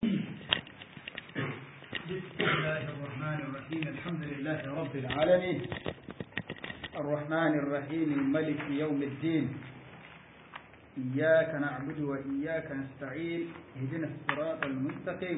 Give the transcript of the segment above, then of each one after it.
بسم الله الرحمن الرحيم الحمد لله رب العالمين الرحمن الرحيم ملك يوم الدين إياك نعبد وإياك نستعين اهدنا الصراط المستقيم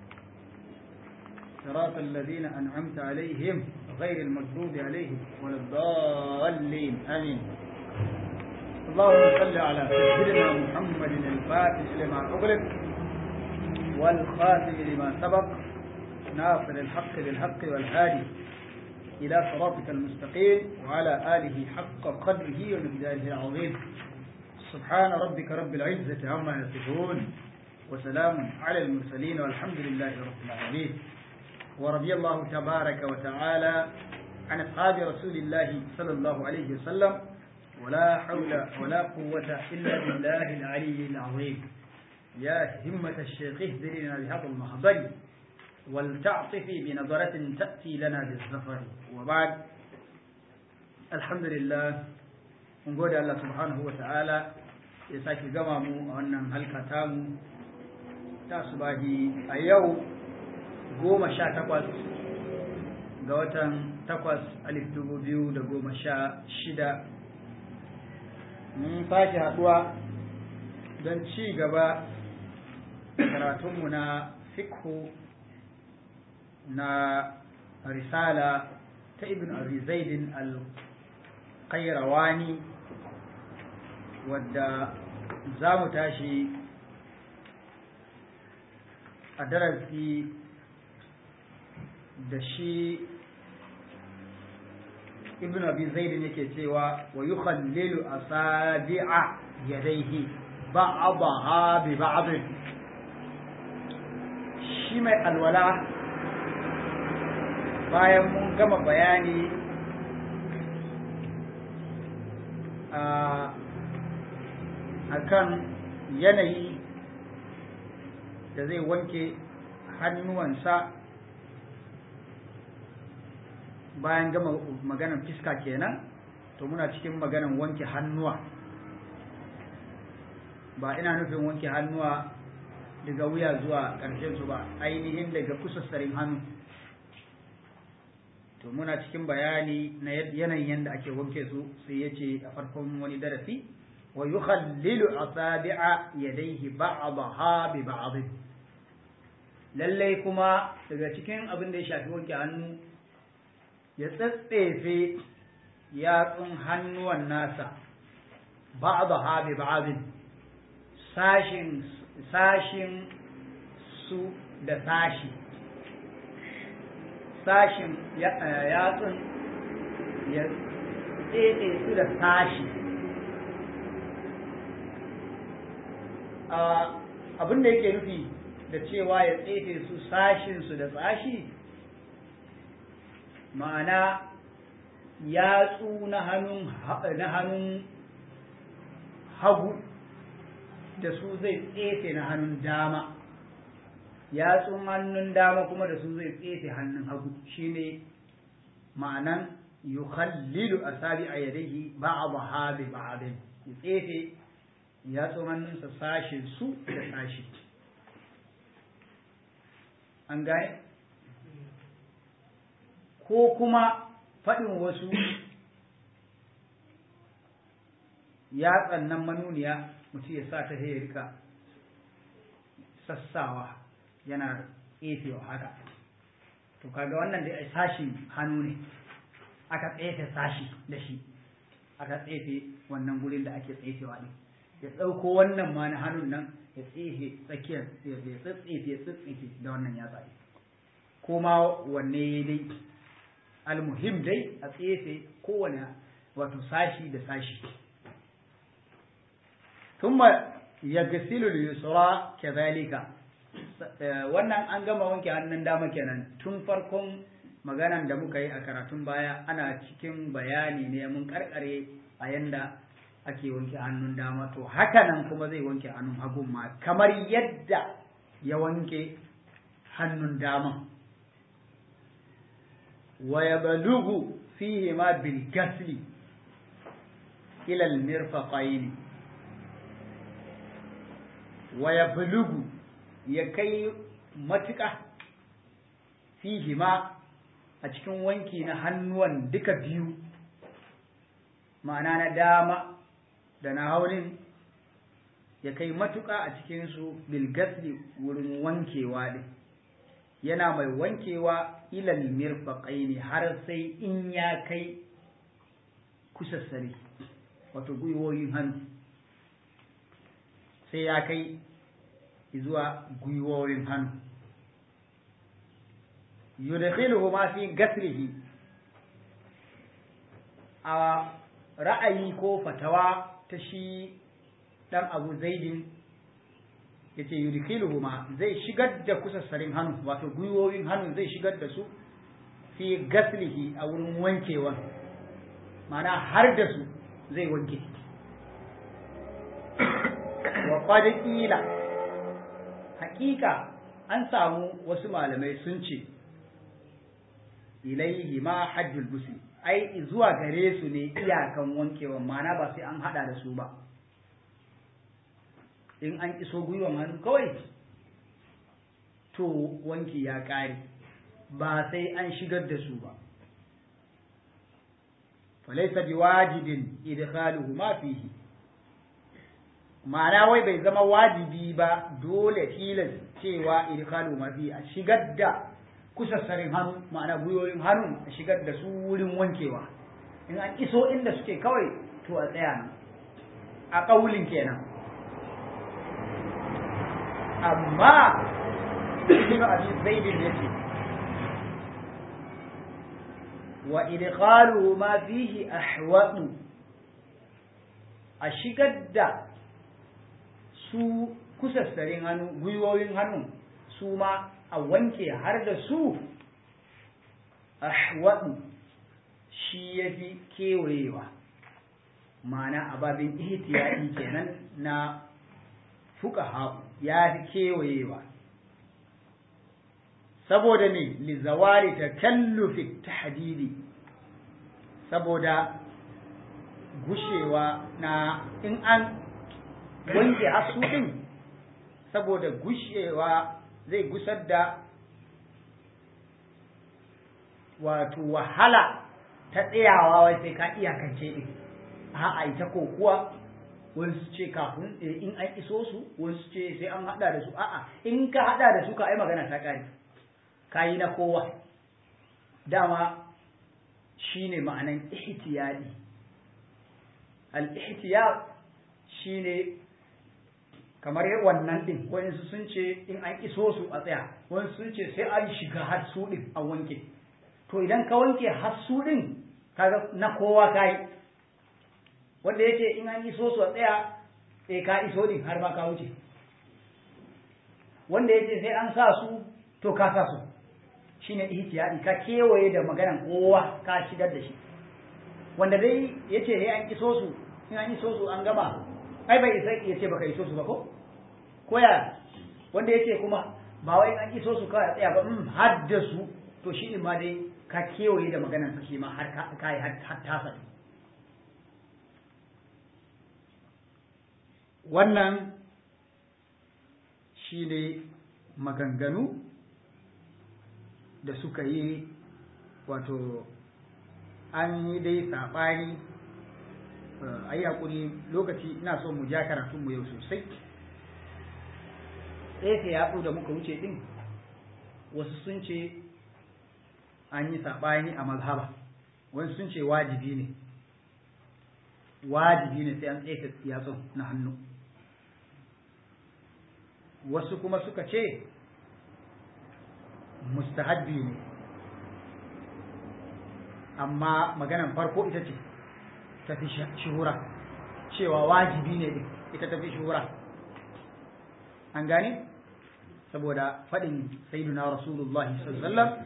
صراط الذين أنعمت عليهم غير المغضوب عليهم ولا الضالين آمين اللهم صل على سيدنا محمد الفاتح لما أغلق والخاتم لما سبق ناصر الحق بالحق والهادي إلى صراطك المستقيم وعلى آله حق قدره ومقداره العظيم سبحان ربك رب العزة عما يصفون وسلام على المرسلين والحمد لله رب العالمين ورضي الله تبارك وتعالى عن أصحاب رسول الله صلى الله عليه وسلم ولا حول ولا قوة إلا بالله العلي العظيم يا همة الشيخ اهدرنا بهذا المحضر ولتعطفي بنظرة تأتي لنا بالظفر وبعد الحمد لله نقول الله سبحانه وتعالى يساك قمامو وأنم هل كتامو تاسباهي أيو قوم شا تقوس قوتا تقوس ألف دبو بيو دقوم شا شدا mun sake haɗuwa don ci gaba karatunmu na fikhu na risala ta ibn abi zaidin al-qayrawani wadda za mu tashi a darasi da shi ibn abi zaid yake cewa wa yukhallilu asabi'a yadayhi ba'daha bi ba'd shi mai alwala bayan mun gama bayani akan yanayi da zai wanke hannuwansa bayan gama maganan fiska kenan to muna cikin maganan wanke hannuwa ba ina nufin wanke hannuwa daga wuya zuwa ƙarshen su ba ainihin daga kusassarin hannu to muna cikin bayani na yanayin yadda ake wanke su sai ya ce a farkon wani darasi wa yukhallilu asabi'a yadayhi ba'daha bi ba'd lallai kuma daga cikin abin da ya shafi wanke hannu ya tsatsefe yatsun hannuwan nasa ba'daha bi ba'd sashin sashin su da sashi sashin yatsun ya tsefe su da sashi abin da yake nufi da cewa ya tsefe su sashin su da sashi ma'ana yatsu na hannun na hannun hagu da su zai tsefe na hannun dama yatsun hannun dama kuma da su zai tsefe hannun hagu shine ma'anan yukhallilu asabi a yadayhi ba'daha bi ba'din ya tsefe yatsun hannunsa sashin su da sashi an gane ko kuma faɗin wasu yatsan nan manuniya mutum ya sa ta ya rika sassawa yana tsefewa haka to kaga wannan da sashin hannu ne aka tsefe sashi da shi aka tsefe wannan gurin da ake tsefewa ne ya ɗauko wannan ma na hannun nan ya tsefe tsakiyar ya tsatsefe ya tsatsefe da wannan ya tsaye ko ma wanne dai almuhim dai a tsefe kowane wato sashi da sashi ثم يغسل اليسرى كذلك wannan an gama wanke hannun dama kenan tun farkon maganan da muka yi a karatun baya ana cikin bayani ne mun karkare a yanda ake wanke hannun dama to haka nan kuma zai wanke hannun hagun ma kamar yadda ya wanke hannun dama wa yablughu fihi ma bil ghasli ila al mirfaqaini wa ya bulugu ya kai matuƙa fihi ma a cikin wanki na hannuwan duka biyu ma'ana na dama da na haunin ya kai matuƙa a cikinsu bilgasli wurin wankewa ɗin yana mai wankewa ilal mirfaƙaini har sai in ya kai kusassare wato gwiwoyin hannu sai ya kai zuwa gwiwoyin hannu yudkhiluhu ma fi gaslihi a ra'ayi ko fatawa ta shi dan abu zaidin yace yudkhiluhu ma zai shigar da kusassarin hannu wato gwiwoyin hannu zai shigar da su fi gaslihi a wurin wankewa ma'ana har da su zai wanke wa qad qila haƙiƙa an samu wasu malamai sun ce ilaihi ma hajjul muslim ai zuwa gare su ne iyakan wankewa ma'ana ba sai an hada da su ba in an iso gwiwan hannu kawai to wanki ya ƙare ba sai an shigar da su ba falaisa bi wajibin idkhaluhu ma fihi ma'ana wai bai zama wajibi ba dole tilas cewa idkhaluhu ma fihi a shigar da kusassarin hannu ma'ana gwiwoyin hannu a shigar da su wurin wankewa in an iso inda suke kawai to a tsaya nan a ƙaulin kenan amma ibn abi zaidin yace wa idkhaluhu ma fihi ahwatu a shigar da su kusassarin hannu gwiwoyin hannu su ma a wanke har da su ahwadu shi ya fi kewayewa ma'ana ababin ihtiyadi kenan na fuka ya fi kewayewa saboda me lizawari ta kallufi tahdidi saboda gushewa na in an wanke hasu din saboda gushewa zai gusar da wato wahala ta tsayawa wai sai ka iyakance din a'a ita ko kuwa wasu ce kafin in an iso su wasu ce sai an hada da su a'a in ka hada da su ka ai magana ta kare kayi na kowa dama shine ma'anan ihtiyadi al-ihtiyad shine kamar wannan din wayansu sun ce in an iso su a tsaya wayansu sun ce sai an shiga har su din a wanke to idan ka wanke har su din kaga na kowa kai wanda yake in an iso su a tsaya eh ka iso din har ma ka wuce wanda yake sai an sa su to ka sa su shine ihtiyadi ka kewaye da maganan kowa ka shigar da shi wanda dai yace sai an iso su in an iso su an gama ai bai isa yace baka iso su ba ko koya wanda yace kuma ba wai an iso su kawai tsaya ba mm har da su to shi ma dai ka kewaye da maganan sa shi ma har ka yi har tasa wannan shi ne maganganu da suka yi wato an yi dai saɓani a yi haƙuri lokaci ina so mu ja karatunmu yau sosai tsefe yatsu da muka wuce ɗin wasu sun ce an yi saɓani a mazhaba wasu sun ce wajibi ne wajibi ne sai an tsefe yatsun na hannu wasu kuma suka ce mustahabbi ne amma maganan farko ita ce tafi shuhura cewa wajibi ne din ita tafi shuhura an gane saboda faɗin sayyiduna rasulullahi sallallahu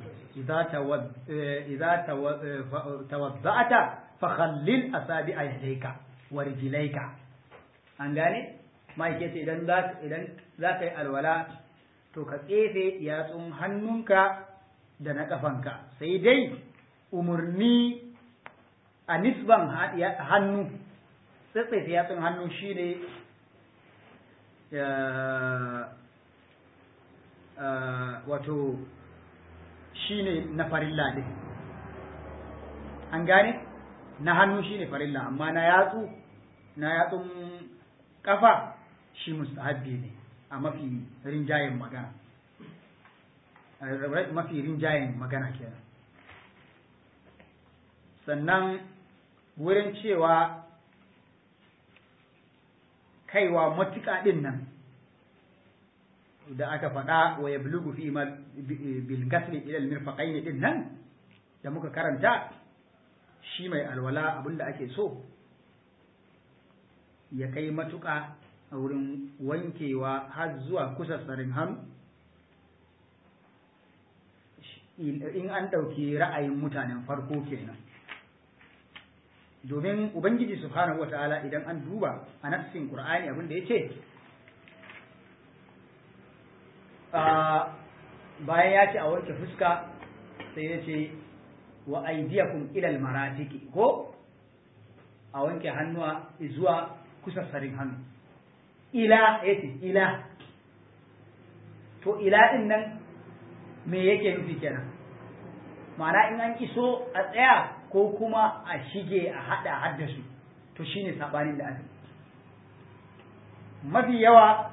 idza tawadda'ata fa khallil asabi'a yadayka wa rijlayka an gane ma'aikace idan za idan za ka yi alwala to ka tsefe yatsun hannunka da na ƙafanka sai dai umarni a nisban hannu tsetsefe yatsun hannu shine wato shine na farilla din an gane na hannu shine farilla amma na yatsu na yatsun kafa shi mustahabbi ne a mafi rinjayen magana mafi rinjayen magana kenan sannan wurin cewa kaiwa matuƙa ɗin nan da aka faɗa wa ya bulugu fi bil gasli ila al mirfaqaini din nan da muka karanta shi mai alwala abinda ake so ya kai matuƙa a wurin wankewa har zuwa kusa tsarin hannu in an ɗauki ra'ayin mutanen farko kenan domin ubangiji subhanahu wata'ala idan an duba a nassin qur'ani abin da yace bayan ya ce a wanke fuska sai ya ce wa aidiyakum ilal maratiki ko a wanke hannuwa zuwa kusa sarin hannu ila yace ila to ila din nan me yake nufi kenan ma'ana in an iso a tsaya ko kuma a shige a hada haddasu to shine sabanin da aka mafi yawa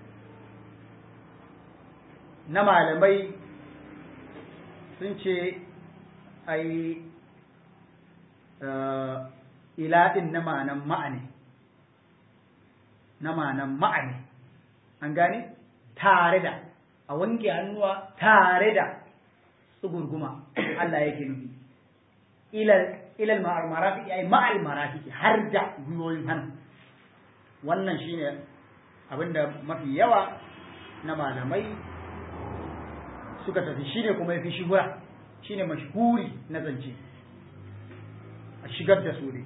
na malamai sun ce ai ila din na ma'anan ma'ane na ma'anan ma'ane an gane tare da a wanke hannuwa tare da tsugurguma Allah yake nufi ilal marafiki ai ma'al marafiki har da gwiwoyin hannu wannan shine abinda mafi yawa na malamai suka tafi shine kuma yafi shigura shine mashhuri na zance a shigar da su ne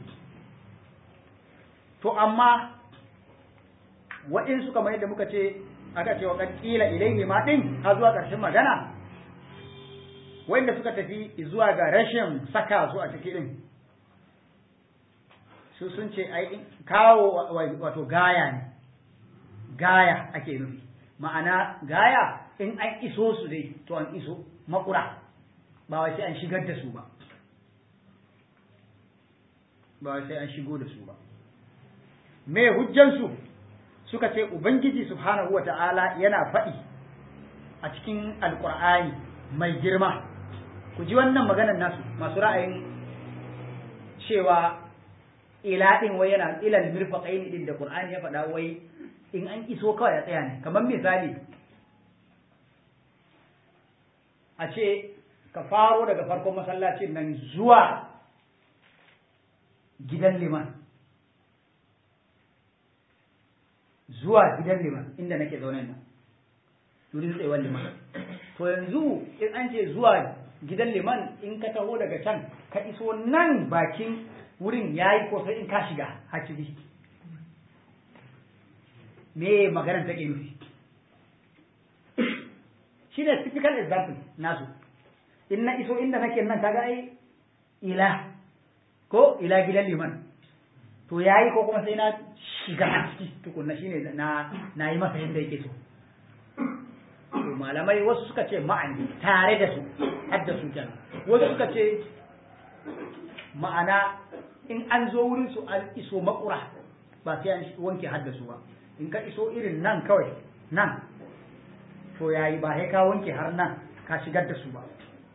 to amma waɗansu kamar yadda muka ce aka ce wa ƙila ilaihi ma ɗin har zuwa ƙarshen magana wanda suka tafi zuwa ga rashin saka su a ciki ɗin su sun ce ai kawo wato gaya ne gaya ake nufi ma'ana gaya in an iso su dai to an iso makura ba wai sai an shigar da su ba ba wai sai an shigo da su ba me hujjansu suka ce ubangiji subhanahu wata'ala yana faɗi a cikin alkur'ani mai girma ku ji wannan maganar nasu masu ra'ayin cewa ila din wai yana ilal mirfaqain din da qur'ani ya faɗa wai in an iso kawai ya tsaya ne kamar misali a ce ka faro daga farkon masallacin nan zuwa gidan liman zuwa gidan liman inda nake zaune nan wurin tsayuwar liman to yanzu in an ce zuwa gidan liman in ka taho daga can ka iso nan bakin wurin yayi ko sai in ka shiga hakili me maganar take nufi shi ne typical example nasu in na iso inda nake nan kaga ai ila ko ila gidan liman to yayi ko kuma sai na shiga a ciki tukunna shine na na yi masa yadda yake so to malamai wasu suka ce ma'ani tare da su har da su kenan wasu suka ce ma'ana in an zo wurin su an iso makura ba sai an wanke har da su ba in ka iso irin nan kawai nan to yayi ba sai ka wanke har nan ka shigar da su ba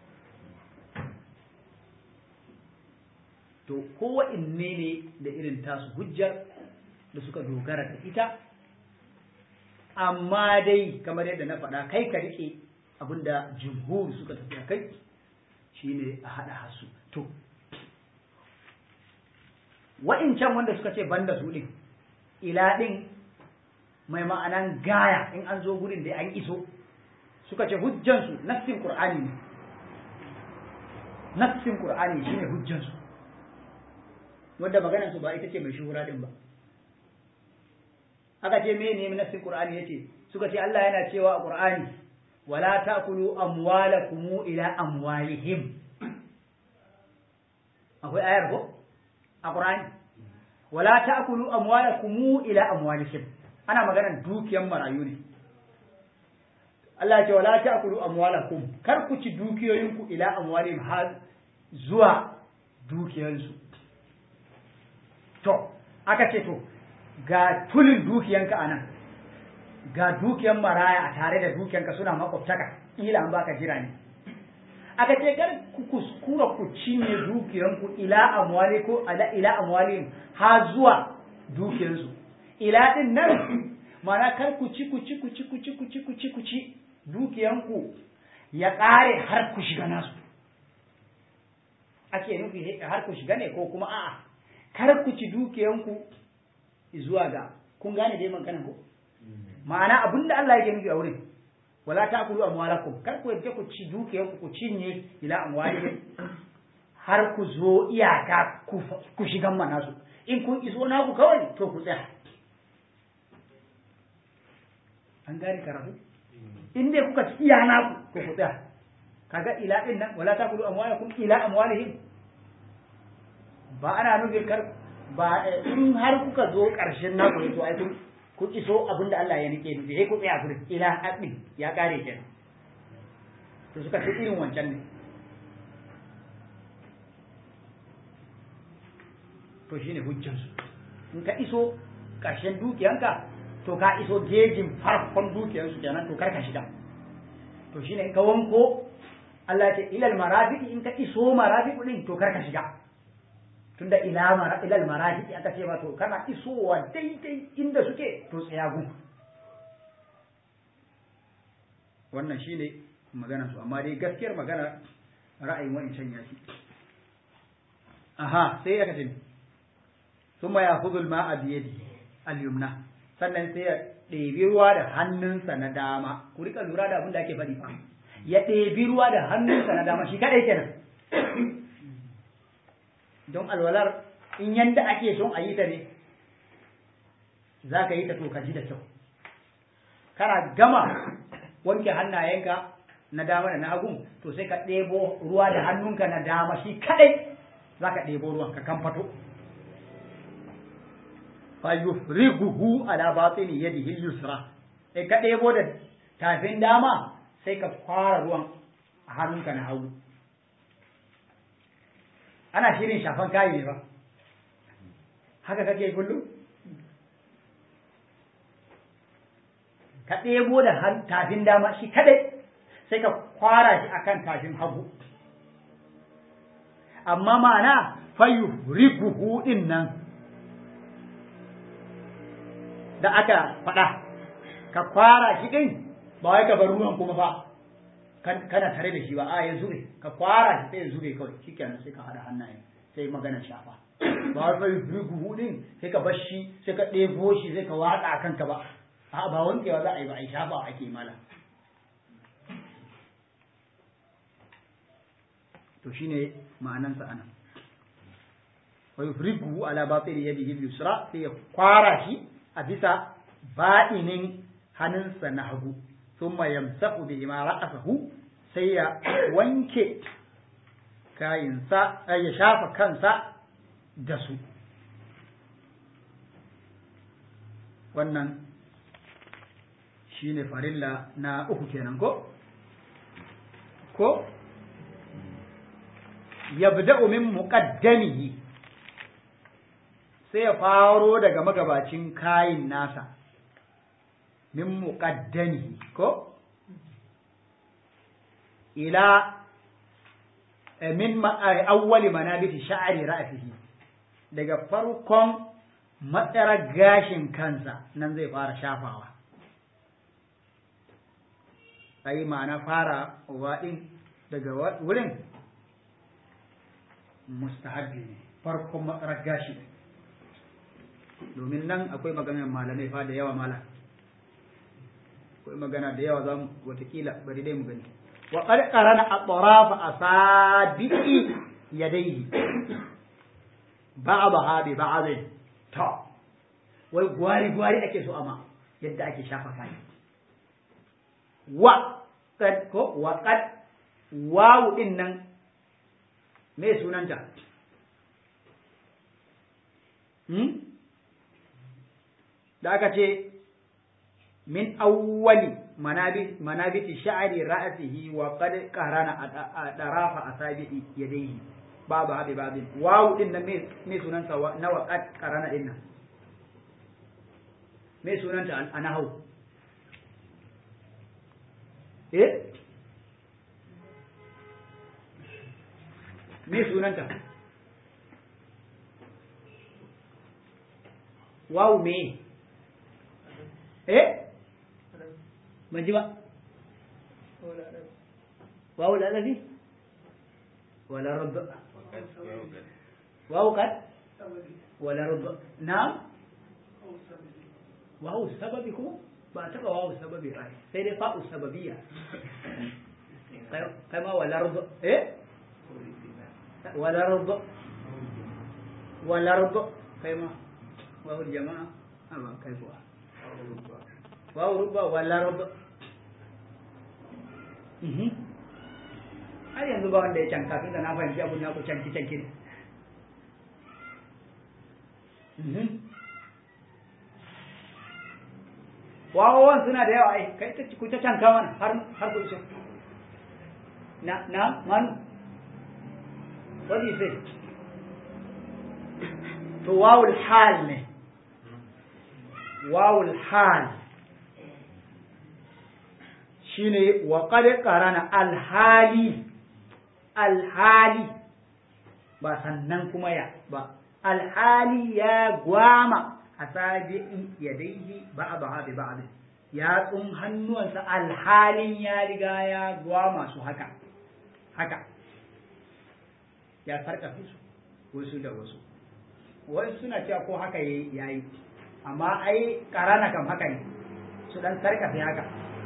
to kowa inne ne da irin tasu hujjar da suka dogara da ita amma dai kamar yadda na faɗa kai ka riƙe abinda jumhur suka tafi a kai shine a haɗa hasu to wa'incan wanda suka ce banda su ɗin ila ɗin mai ma'anan gaya in an zo gurin da an iso suka ce hujjansu nassin qur'ani ne nassin qur'ani shine hujjansu wanda maganar su ba ita ce mai shuhura din ba aka ce me ne nassin qur'ani yace suka ce Allah yana cewa a qur'ani wala ta'kulu amwalakum ila amwalihim akwai ayar ko a qur'ani wala ta'kulu amwalakum ila amwalihim ana maganar dukiyan marayu ne Allah ya ce wala ta'kulu amwalakum kar ku ci dukiyoyinku ila amwalihim har zuwa dukiyansu to aka ce to ga tulin dukiyanka anan ga dukiyan maraya a tare da dukiyanka suna makwabtaka ila an baka jira ne aka ce kar ku kuskura ku cinye dukiyanku ila amwali ko ala ila amwalihim har zuwa dukiyansu ila din nan mana kar ku ci ku ci ku ci ku ci ku ci ku ci ku ci dukiyanku ya ƙare har ku shiga nasu ake nufi har ku shiga ne ko kuma a'a kar ku ci dukiyanku zuwa ga kun gane dai maganan ko ma'ana abinda Allah yake nufi a wurin wala ta'kulu amwalakum kar ku yadda ku ci dukiyanku ku cinye ila amwalihim har ku zo iyaka ku shigan mana su in kun iso naku kawai to ku tsaya an gane karatu in dai kuka ci iya naku to ku tsaya kaga ila din nan wala ta'kulu amwalakum ila amwalihim ba ana nufin kar ba in har kuka zo ƙarshen naku ne to ai kun ku iso abinda Allah ya nike nufi sai ku tsaya gurin ila haɗin ya kare kenan to suka ce irin wancan ne to shine hujjansu in ka iso ƙarshen dukiyanka to ka iso gejin farkon dukiyansu kenan to kar ka shiga to shine in ka wanko Allah ya ce ilal marafiqi in ka iso marafiqu din to kar ka shiga tunda ila mara ilal marafiqi aka ce ba to kana isowa daidai inda suke to tsaya gun wannan shine magana su amma dai gaskiyar magana ra'ayin wa'incan ya fi aha sai ya kace thumma ya'khudhu al-ma'a bi yadihi al-yumna sannan sai ya ɗebi ruwa da hannunsa na dama ku rika lura da abin da ake faɗi fa ya ɗebi ruwa da hannunsa na dama shi kaɗai kenan don alwalar in yanda ake son a yi ta ne za ka yi ta to ka ji da kyau kana gama wanke hannayenka na dama da na hagun to sai ka ɗebo ruwa da hannunka na dama shi kaɗai za ka ɗebo ruwan ka kamfato fa yufriguhu ala batini yadihi al-yusra sai ka ɗebo da tafin dama sai ka fara ruwan a hannunka na hagu ana shirin shafan kayi ne ba haka kake kullum ka ɗebo da tafin dama shi kadai sai ka kwara shi akan tafin hagu amma ma'ana fayu rikuhu din nan da aka faɗa ka kwara shi ɗin ba wai ka bar ruwan kuma fa kana tare da shi ba a ya zube ka kwara shi sai ya zube kawai shikenan sai ka hada hannaye sai magana shafa ba wai bai rugu din sai ka bar shi sai ka ɗebo shi sai ka watsa a kanka ba a ba wankewa za a yi ba a yi shafa ake mala to shine ma'anansa anan wa yufrigu ala batili yadihi al-yusra sai ya kwara shi a bisa baɗinin hannunsa na hagu thumma yamsahu bihi ma ra'asahu sai ya wanke kayinsa ya shafa kansa da su wannan shine farilla na uku kenan ko ko yabda'u min muqaddamihi sai ya faro daga magabacin kayin nasa min muqaddamihi ko ila min awwali manabiti sha'ri ra'sihi daga farkon matsarar gashin kansa nan zai fara shafawa ai ma'ana fara waɗin daga wurin mustahabbi ne farkon matsarar gashi domin nan akwai maganar malamai fa da yawa mala akwai magana da yawa za mu watakila bari dai mu gani wa qad qarana atraf asabi'i yadayhi ba'daha bi ba'd ta wai gwari gwari ake so amma yadda ake shafa kai wa qad ko wa qad wawu din nan me sunanta hmm da aka ce min awwali manabit manabiti sha'ri ra'sihi wa qad qarana darafa asabi'i yadayhi babu habi babin wawu din nan me sunanta na wa qad qarana din nan me sunanta a nahau eh me sunanta wawu me eh ban ji ba wawu lalazi wala rabb wawu kad wala rabb na'am wawu sababi kuma ba taba wawu sababi ai sai dai fa'u sababiyya kai ma wala rabb eh wala rabb wala rabb kai ma wawu jama'a amma kai kuwa wawu rubba wala rabb har yanzu ba wanda ya canka tun da na fahimci abun naku canki canki ne wawawan suna da yawa ai kai ta ku ta canka mana har har ku iso na na manu what do you say to wawul hal ne wawul hal shine wa qad qarana alhali alhali ba sannan kuma ya ba alhali ya gwama asabi'in yadaihi ba'daha bi ba'd ya tsun hannuwansa alhalin ya riga ya gwama su haka haka ya sarkafe su wasu da wasu wasu suna cewa ko haka yayi amma ai karana kam haka ne su dan sarkafe haka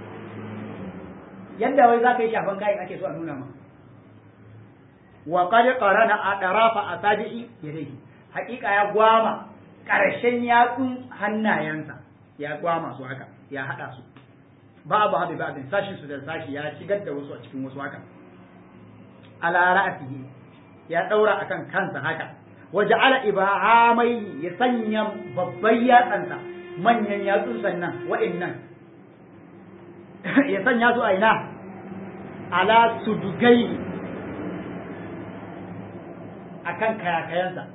yadda wai za ka yi shafan kayan ake so a nuna ma wa qad qarana atrafa asabi'i yadayhi haƙiƙa ya gwama ƙarshen yatsun hannayensa ya gwama su haka ya haɗa su babu habi babin sashin su da sashi ya shigar da wasu a cikin wasu haka ala ra'sihi ya daura akan kansa haka waja'ala ibahamai ya sanya babban yatsansa manyan yatsun sannan wa'annan ya sanya su a ina ala sudugai akan kayakayansa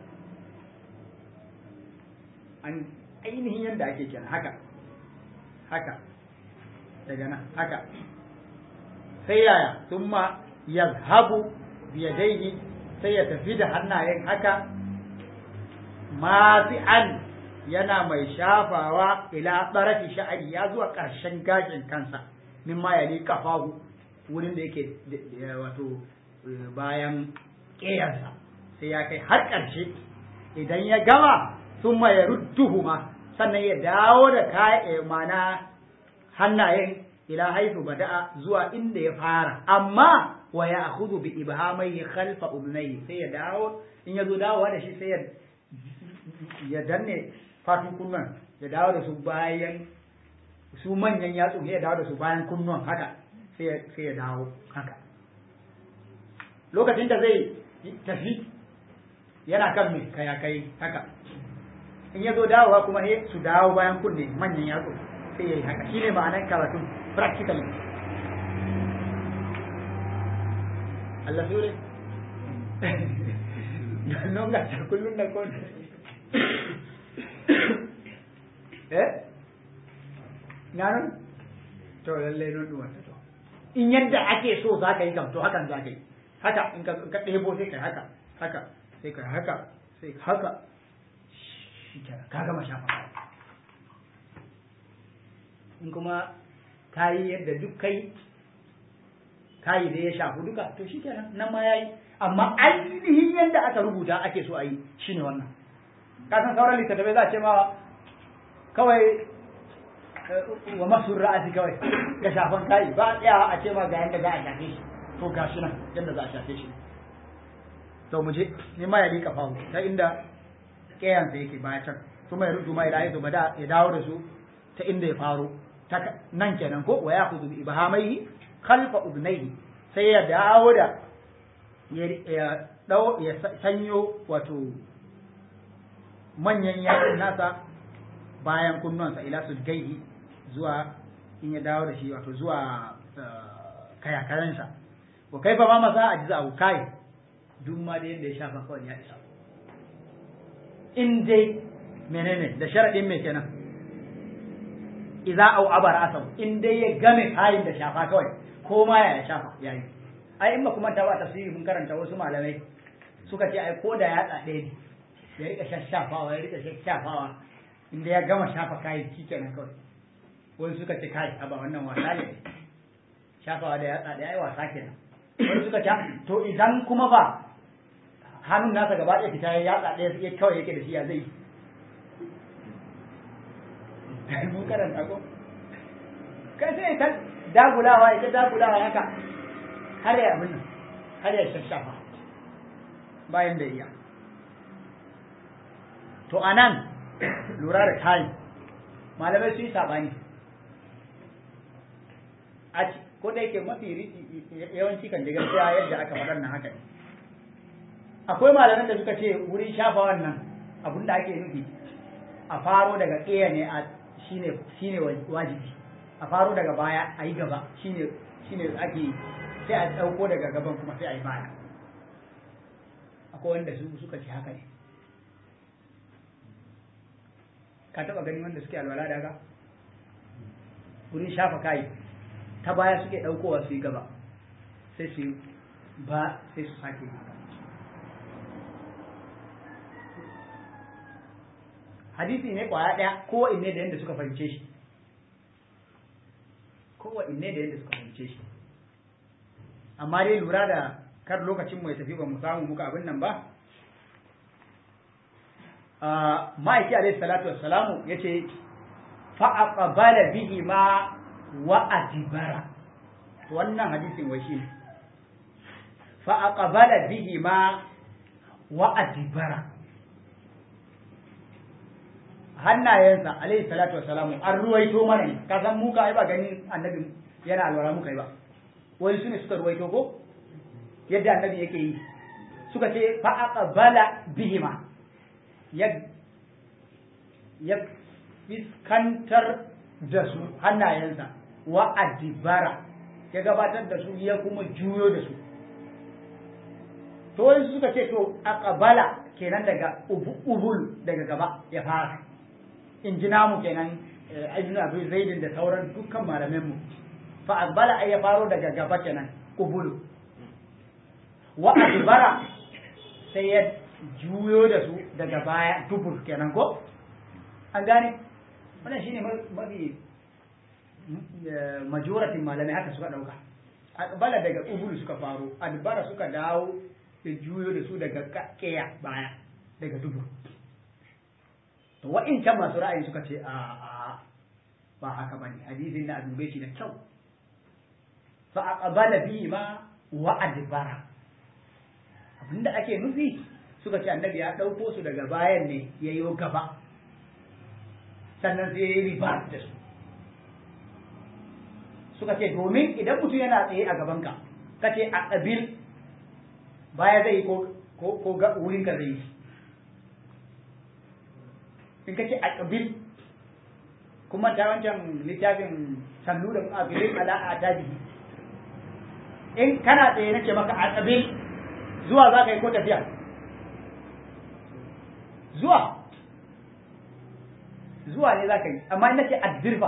an ainihin yadda ake kenan haka haka daga nan haka sai yaya sun ma yazhabu biyadaihi sai ya tafi da hannayen haka mafi'an yana mai shafawa ila tsarafi sha'ari ya zuwa ƙarshen gashin kansa min ma ya kafahu wurin da yake wato bayan ƙeyarsa sai ya kai har ƙarshe idan ya gama sun ma ya rudduhuma sannan ya dawo da kayan mana hannayen ila haifu bada'a zuwa inda ya fara amma wa ya akhudhu bi ibhamaihi khalfa udnayhi sai ya dawo in ya zo dawowa da shi sai ya ya danne fatun kunnuwan ya dawo da su bayan su manyan yatsu ya dawo da su bayan kunnuwan haka sai ya dawo haka lokacin da zai tafi yana kan mai kayakai haka in ya zo dawowa kuma he su dawo bayan kunne manyan yatsu sai ya yi haka shine ma'anar karatun practically Allah sure non ga ta kullun da kon eh nanon to lalle non duwa to in yadda ake so za ka yi kam to hakan za ka yi haka in ka ɗebo sai ka haka haka sai ka haka sai haka ka gama shafa in kuma ka yi yadda duk kai ka yi da ya shafu duka to shi kenan nan ma ya yi amma ainihin yadda aka rubuta ake so a yi shine wannan ka san sauran littattafai za a ce ma kawai wa masu ra'asi kawai ga shafan kayi ba a tsayawa a ce ma ga yadda za a shafe shi to ga shi nan yadda za a shafe shi to mu je ni ma ya rika fawo ta inda ƙeyansa yake baya can kuma ya rudu ma ilahi to da ya dawo da su ta inda ya faro ta nan kenan ko wa ya kudu bi ibahamaihi khalfa udnaihi sai ya dawo da ya dau ya sanyo wato manyan yatsun nasa bayan kunnuwansa ila su gaihi zuwa in ya dawo da shi wato zuwa kayakayansa wa kai fa ma masa a jiza kai duk ma da yadda ya shafa kawai ya isa in dai menene da sharadin me kenan idza au abar asau in dai ya game kayin da shafa kawai ko ma ya shafa yayi ai in ba kuma ta ba tafsiri mun karanta wasu malamai suka ce ai ko da ya tsade ne ya rika shashafawa ya rika shashafawa inda ya gama shafa kayan kenan kawai wani suka ce kai a ba wannan wasa ne shafawa da ya tsade ai wasa kenan wani suka ce to idan kuma ba hannun nasa gaba ɗaya fita ya tsade ya kawai yake da shi ya zai mun karanta ko kai sai ta dagulawa ita dagulawa haka har ya abin har ya shashafa bayan da iya to anan lura da kayan malamai su yi sabani a ko da yake mafi yawanci kan daga gaskiya yadda aka faɗar na haka ne akwai malaman da suka ce wurin shafa wannan abin da ake nufi a faro daga ƙeya ne a shine shine wajibi a faro daga baya a yi gaba shine shine ake sai a ɗauko daga gaban kuma sai a yi baya akwai wanda su suka ce haka ne ka taɓa ganin wanda suke alwala daga wurin shafa kayi ta baya suke ɗaukowa su yi gaba sai su ba sai su sake haka hadisi ne kwaya ɗaya kowa inne da yadda suka fahimce shi kowa inne da yadda suka fahimce shi amma dai lura da kar lokacin mu ya tafi ba mu samu muka abin nan ba ma'aiki alaihi salatu wassalamu ya ce fa'aqbala bihi ma wa adibara wannan hadisin wai shi fa'aqbala bihi ma wa adibara hannayensa alaihi salatu wassalamu an ruwaito mana ne ka san muka ai ba gani annabi yana alwara muka yi ba wani su ne suka ruwaito ko yadda annabi yake yi suka ce fa aqbala bihima ya ya fiskantar da su hannayensa wa adibara ya gabatar da su ya kuma juyo da su to wani suka ce to aqbala kenan daga ubul daga gaba ya fara in ji namu kenan ibn abi zaidin da sauran dukkan malaman mu fa aqbala ay ya faro daga gaba kenan ubul wa adbara sai ya juyo da su daga baya dubur kenan ko an gane wannan shine mafi majoratin malamai haka suka dauka aqbala daga ubul suka faro adbara suka dawo da juyo da su daga keya baya daga dubur to wa'incan masu ra'ayi suka ce a a ba haka bane hadisin da dube shi da kyau fa aqbala bi ma wa adbara abinda ake nufi suka ce annabi ya dauko su daga bayan ne yayyo gaba sannan sai yayi riba da su suka ce domin idan mutum yana tsaye a gabanka kace a qabil baya zai ko ko ko ga wurin ka zai yi in kace a qabil kuma ta wancan littafin sallu da aqbil ala atabihi in kana tsaye nake maka a qabil zuwa za ka yi ko tafiya zuwa zuwa ne za ka yi amma in nace addirfa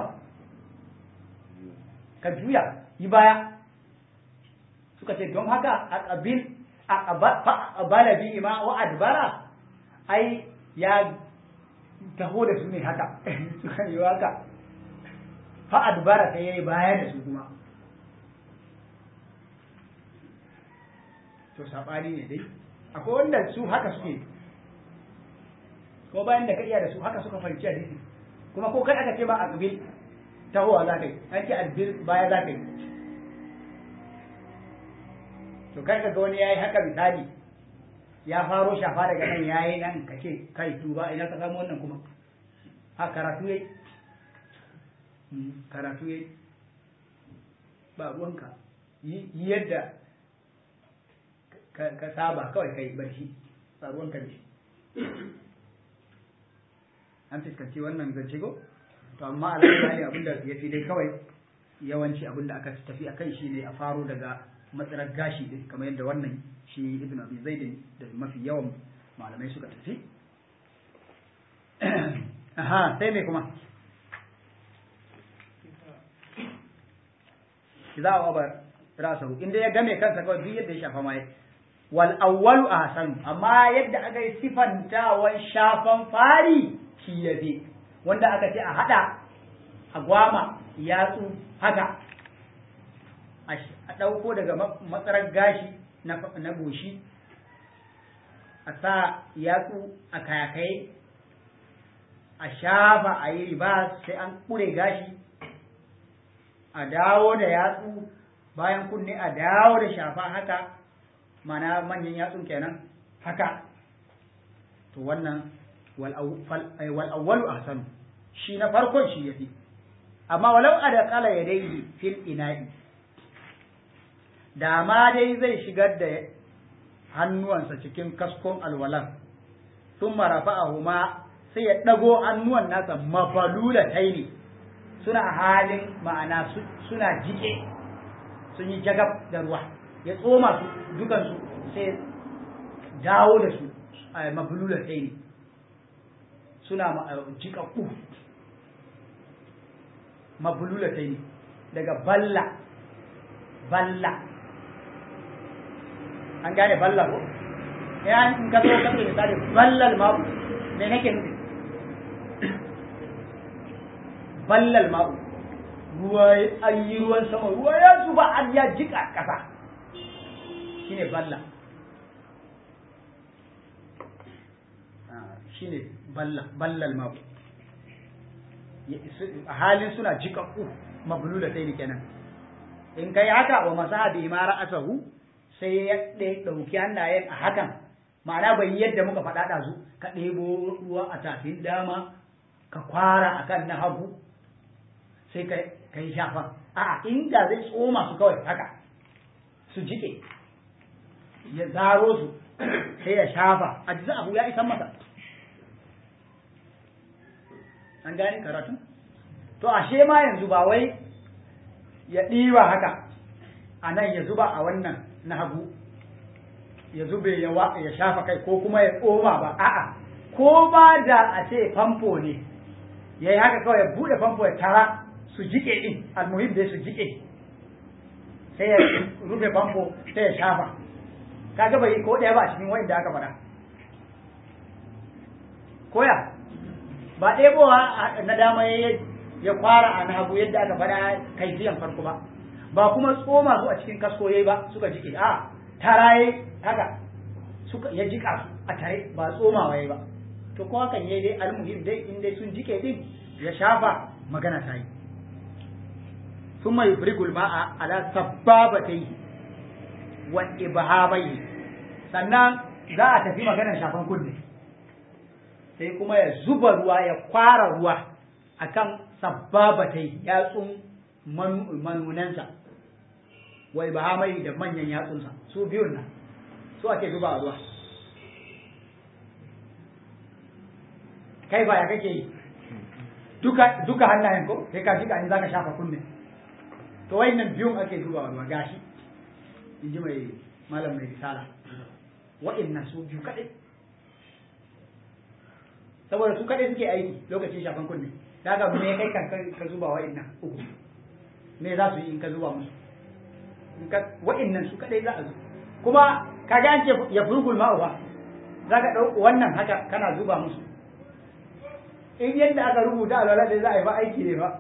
ka juya yi baya suka ce don haka a qabil a abala bi ma wa adbara ai ya taho da su ne haka suka yi haka fa adbara sai yayi baya da su kuma to sabani ne dai akwai wanda su haka suke ko bayan da ka iya da su haka suka fahimci hadisi kuma ko kai aka ce ba a kabil tahowa za ka yi an ce adbil baya za ka yi to kai ka ga wani yayi haka misali ya faro shafa daga nan yayi nan ka ce kai tuba ina ka samu wannan kuma ha karatu yayi karatu yayi ba ruwanka yi yadda ka saba kawai kai barci ba ruwanka ne an fuskanci wannan zance go to amma alhamdulillah abinda ya fi dai kawai yawanci abinda aka tafi a kai shine a faro daga matsalar gashi din kamar yadda wannan shi ibn abi zaid da mafi yawan malamai suka tafi aha sai me kuma idza waba rasahu inda ya game kansa kawai duk yadda ya shafa mai wal awwalu ahsan amma yadda aka yi sifantawan shafan fari shi yafi wanda aka ce a hada a gwama yatsu haka a ɗauko daga matsarar gashi na goshi a sa yatsu a kayakai a shafa a yi riba sai an ƙure gashi a dawo da yatsu bayan kunne a dawo da shafa haka mana manyan yatsun kenan haka to wannan wal'awwalu ahsanu shi na farkon shi yafi amma walau a da kala ya dai fil ina'i da ma dai zai shigar da hannuwansa cikin kaskon alwalan sun marafa a huma sai ya ɗago hannuwan nasa mafalula taini suna halin ma'ana suna jike sun yi jagab da ruwa ya tsoma su dukansu sai dawo da su a mafalula taini suna jikakku mafalula taini daga balla balla an gane balla ko ya in ka zo ka ce misali ballal ma'u me nake nufi ballal ma'u ruwa an yi ruwan sama ruwa ya zuba an ya jika ƙasa shine balla shine balla ballal ma'u a halin suna jikakku mablula sai kenan in kai haka wa masaha bi ma ra'asahu sai ya ɗauki hannayen a hakan ma'ana bai yadda muka faɗa ɗazu ka ɗebo ruwa a tafin dama ka kwara akan na hagu sai ka yi shafa a'a inda zai tsoma su kawai haka su jike ya zaro su sai ya shafa a jiza abu ya isan masa an gane karatu to ashe ma yanzu ba wai ya ɗiba haka a nan ya zuba a wannan na hagu ya zube ya shafa kai ko kuma ya tsoma ba a'a ko ba da a ce famfo ne ya yi haka kawai ya buɗe famfo ya tara su jike ɗin almuhim dai su jike sai ya rufe famfo sai ya shafa kaga bai ko ɗaya ba a cikin wa'inda aka faɗa koya ba ɗebowa na dama ya kwara a na hagu yadda aka faɗa kaifiyan farko ba ba kuma tsoma su a cikin kasko yayi ba suka jike a taraye haka suka ya jika su a tare ba tsomawa yayi ba to ko hakan yayi dai almuhim dai in dai sun jike din ya shafa magana ta yi ثم يفرغ الماء على سبابتيه وإبهاميه sannan za a tafi maganar shafan kunne sai kuma ya zuba ruwa ya kwara ruwa akan sabbabatai yatsun manunansa wai ba mai da manyan yatsunsa su biyun nan su ake zuba ruwa kai ba ya kake yi duka duka hannayen ko sai ka jika in zaka shafa kunne to nan biyun ake zuba ruwa gashi in ji mai malam mai risala wa'annan su biyu kadai saboda su kadai suke aiki lokacin shafan kunne daga me kai kan ka zuba wa'annan uku me za su yi in ka zuba musu wa'annan su kadai za a zo kuma ka ga an ce ya furgul ma'u ba za ka ɗauko wannan haka kana zuba musu in yadda aka rubuta alwala da za a yi ba aiki ne ba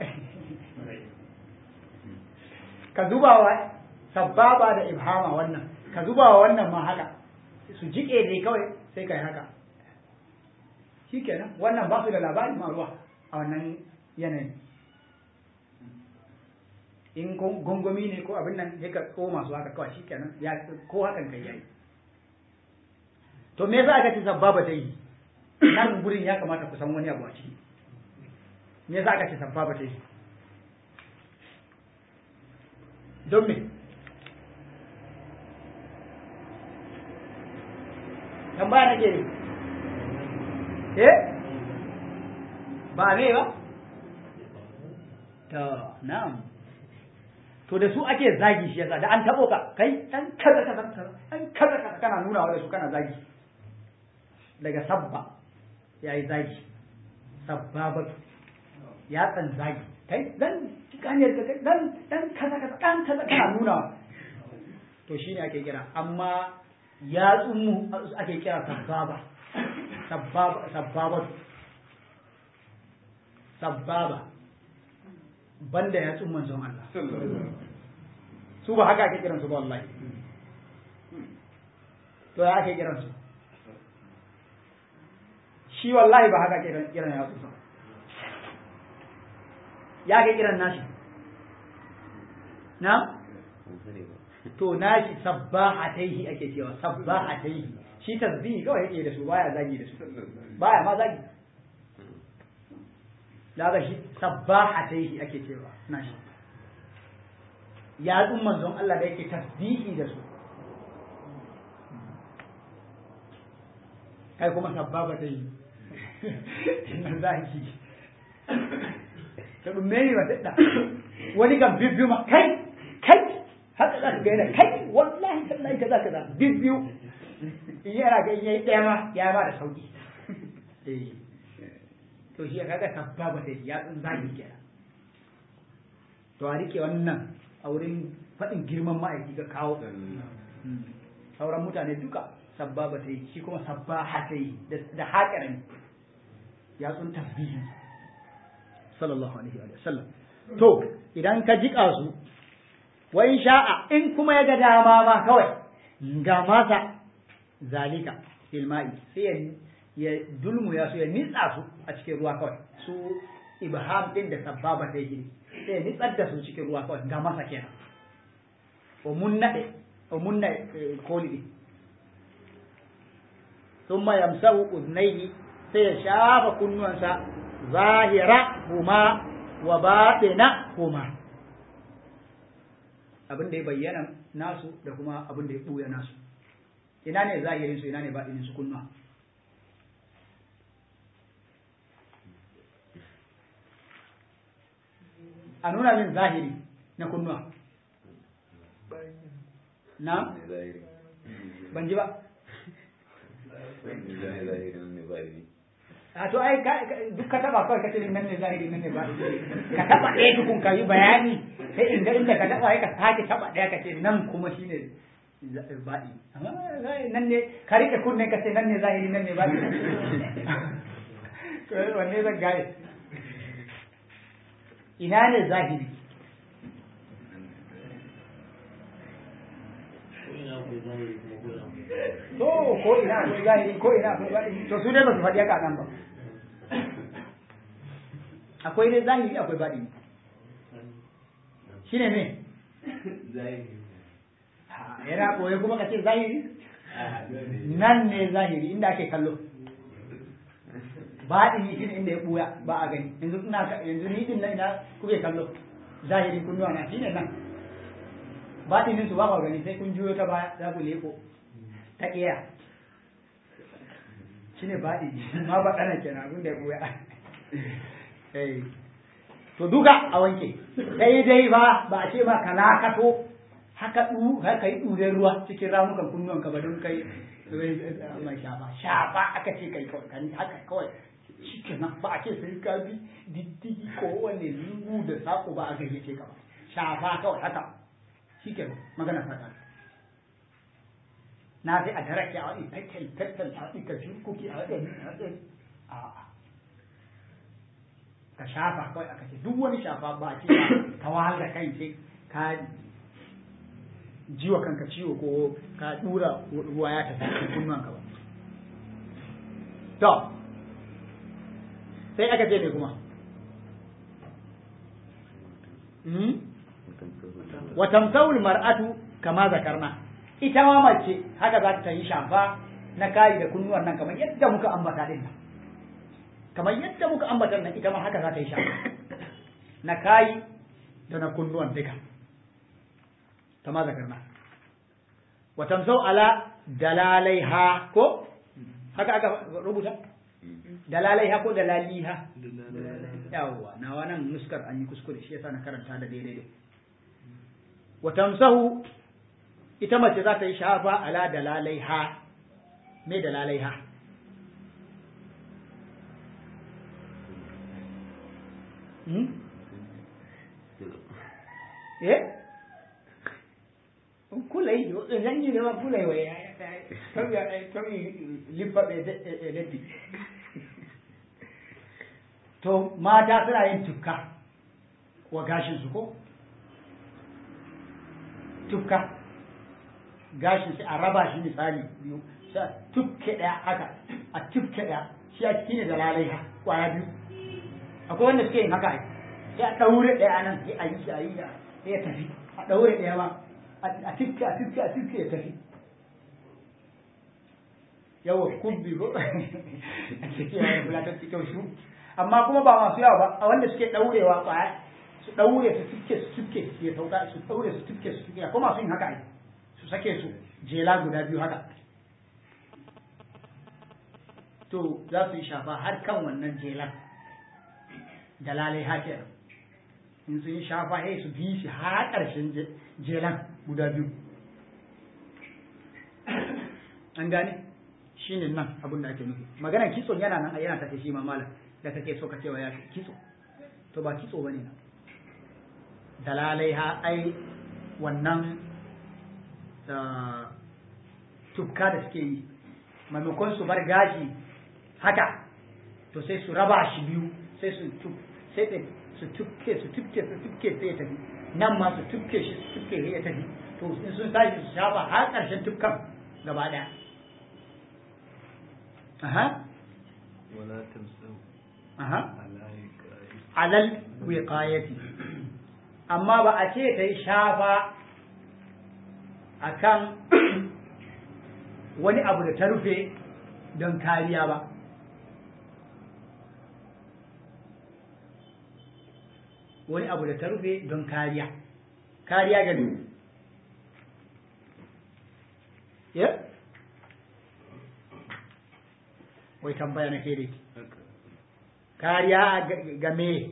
ka zuba wa sababa da ibhama wannan ka zuba wa wannan ma haka su jike ne kawai sai ka yi haka shikenan wannan ba su da labarin ma ruwa a wannan yanayin in gongomi ne ko abin nan ya ka tsoma su haka kawai shikenan ya ko hakan kai yayi to me yasa aka ce sababa ta yi nan gurin ya kamata ku san wani abu a ciki me yasa aka ce sababa ta yi don me tambaya nake ne eh ba me ba to na'am to da su ake zagi shi yasa da an tabo ka kai dan kaza kaza kaza dan kaza kaza kana nuna wa da su kana zagi daga sabba yayi zagi sabbaba ya tsan zagi kai dan hanyar ka kai dan dan kaza kaza dan kaza kana nuna to shine ake kira amma ya tsumu ake kira sabbaba sabbaba sabbaba sabbaba banda ya tsun manzon Allah su ba haka ake kiransu ba wallahi to ya ake kiransu shi wallahi ba haka ake kiran ya tsun ya ake kiran nashi na to nashi sabbahataihi ake cewa sabbahataihi shi tasbihi kawai yake da su baya zagi da su baya ma zagi daga shi sabbahataihi ake cewa nashi ya tsun manzon Allah da yake tasbihi da su kai kuma sabbaba ta yi na zaki ta dumme ni wata da wani kan bibbiyu ma kai kai haka za ka ga yana kai wallahi tallahi kaza kaza bibbiyu in yana ga yayi daya ma ya ba da sauki eh to shi kaga sabbaba ta yi ya tsun zaki kenan to a rike wannan a wurin faɗin girman ma'aiki ga kawo sauran mutane duka sabbaba ta yi shi kuma sabbaha ta yi da haƙarin ya tsun tasbihi sallallahu alaihi wa sallam to idan ka jiƙa su wa in sha'a in kuma ya ga dama ma kawai ga masa zalika fil ma'i sai ya dulmu ya su ya nitsa su a cikin ruwa kawai su ibham din da sabbaba ta yi sai nitsar da su cikin ruwa kawai ga masa kenan o mun naɗe o mun naɗe koli ɗin sun ma yamsahu uznaihi sai ya shafa kunnuwansa zahira huma wa baɗina huma abin da ya bayyana nasu da kuma abin da ya ɓuya nasu ina ne zahirin su ina ne baɗinin su kunnuwa a nuna min zahiri na kunnuwa na ban ji ba a to ai duk ka taba kawai kace nan ne zahiri nan ne ba ka taba ɗaya tukun ka yi bayani sai inda inda ka taba ka sake taba ɗaya ka ce nan kuma shine baɗi amma nan ne ka rike kunne ka ce nan ne zahiri nan ne baɗi to wanne zan gane ina ne zahiri to ko ina akwai zahiri ko ina akwai baɗini to su dai ba su faɗi haka nan ba akwai dai zahiri akwai baɗini shine me yana koyi kuma ka ce zahiri nan ne zahiri inda ake kallo baɗini shine inda ya ɓuya ba a gani yanzu ina yanzu ni din nan ina kuke kallo zahiri kunnuwa na shine nan baɗinin su ba ka gani sai kun juyo ta baya za ku leko ta ƙiya shi ne baɗi ma ba ɗana kenan abin da ya ɓuya to duka a wanke sai dai ba ba a ce ma ka lakato haka ɗu haka yi ɗuren ruwa cikin ramukan kunnuwan ka ba don kai mai shafa shafa aka ce kai kawai kan haka kawai shi kenan ba a ce sai ka bi diddigi ko wanne lungu da sako ba a gayyace ka ba shafa kawai haka shi kenan magana fata na sai a darake a wani tattal tattal a wani ka kuki a wani a ka shafa kawai aka ce duk wani shafa ba a ce ka wahal da kai sai ka jiwa kanka ciwo ko ka dura ruwa ya tafi cikin kunnuwan ka ba to sai aka ce me kuma wa tamsawul mar'atu kama zakarna ita ma mace haka za ta yi shafa na kayi da kunnuwan nan kamar yadda muka ambata din nan kamar yadda muka ambata nan ita ma haka za ta yi shafa na kayi da na kunnuwan duka kama zakarna wa tamsaw ala dalalaiha ko haka aka rubuta dalalaiha ko dalaliha yawwa na wannan nuskar an yi kuskure shi yasa na karanta da daidai wa tamsahu ita mace za ta yi shafa ala dalalaiha me dalalaiha hmm? eh kulai zan yi zama kulai wa ya tawi lifaɓe leddi to mata suna yin tukka wa gashinsu ko tukka gashin shi a raba shi misali biyu sai a tukke ɗaya haka a tukke ɗaya shi a cikin da lalai kwaya biyu akwai wanda suke yin haka ai sai a ɗaure ɗaya nan sai a yi shi a yi sai ya tafi a ɗaure ɗaya ma a tukke a tukke a tukke ya tafi yawa kubbi ko a cikin yayin fulatar cikin su amma kuma ba masu yawa ba a wanda suke ɗaurewa kwaya su ɗaure su tukke su tukke ya sauka su ɗaure su tukke su tukke ko masu yin haka ai su sake su jela guda biyu haka to za su yi shafa har kan wannan jelan da lalai hake in sun yi shafa sai su bi shi har ƙarshen jelan guda biyu an gane shi ne nan abin da ake nufi maganar kitson yana nan yana tafe shi ma malam da kake so ka cewa ya kitso to ba kitso bane nan dalalai ha ai wannan tukka da suke yi maimakon su bar gashi haka to sai su raba shi biyu sai su sai su tukke su tukke su tukke sai ya tafi nan ma su tukke shi su tukke sai ya tafi to in sun tashi su shafa har ƙarshen tukkan gaba ɗaya aha ولا تمسوا aha على alal wiqayati amma ba a ce ta yi shafa akan wani abu da ta rufe don kariya ba wani abu da ta rufe don kariya kariya ga ne ya wai tambaya na ke dai kariya ga me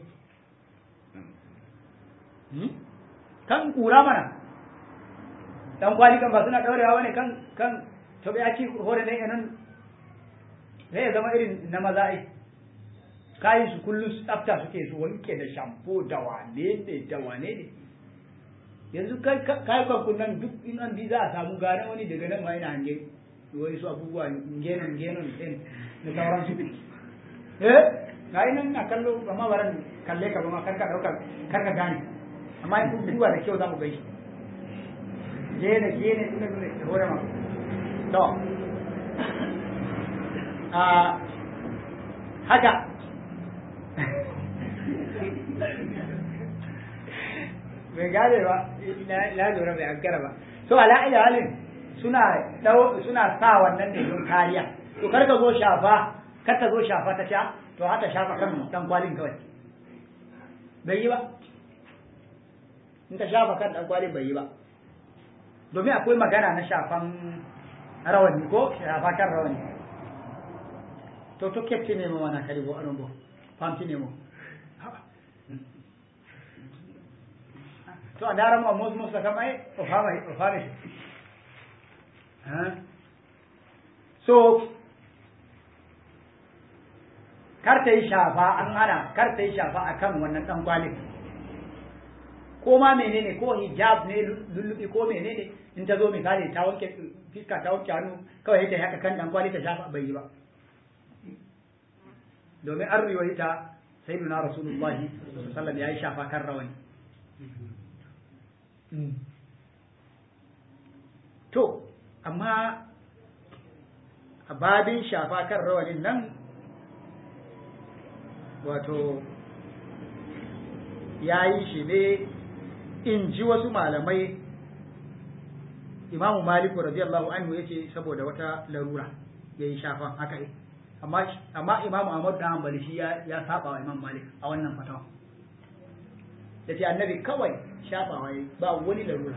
kan kura mana dan kwali kan ba suna daurewa bane kan kan to bai ci hore ne nan sai ya zama irin na maza ai kayan su kullum su tsafta suke su wanke da shampoo da wane ne da wane ne yanzu kai kai kan kunnan duk in an bi za a samu gane wani daga nan ma yana hange wani su abubuwa genon genon din da sauransu eh ga nan na kallo amma baran kalle ka ba ma karka dauka karka gane amma in duba da kyau za mu gaishe gene gene ina ne da hore ma to a haka bai gane ba na lura bai ankara ba so ala ila halin suna suna sa wannan ne don kariya to kar ka zo shafa kar ka zo shafa ta sha to haka shafa kan dan kwalin kawai bai yi ba in ka shafa kan dan kwalin bai yi ba domin akwai magana na shafan rawani ko shafa kan rawani to to kepti ne mo wana kadi bo anon bo famti ne mo to a dara mo mos mos kam ay o fama o fama ha so kar ta yi shafa an hana kar ta yi shafa akan wannan dan kwalin ko ma menene ko hijab ne lullubi ko menene in ta zo misali ta wanke fiska ta wanke hannu kawai ta haka kan dan kwali ta shafa bai yi ba domin an riwayita sayyiduna rasulullahi sallallahu alaihi wasallam yayi shafa kan rawani to amma a babin shafa kan rawanin nan wato ya yi shi ne in ji wasu malamai imamu maliku radiyallahu anhu ya ce saboda wata larura ya yi shafan haka yi amma imamu ahmad da hanbali shi ya saba wa imam malik a wannan fatawa ya ce annabi kawai shafawa ya ba wani larura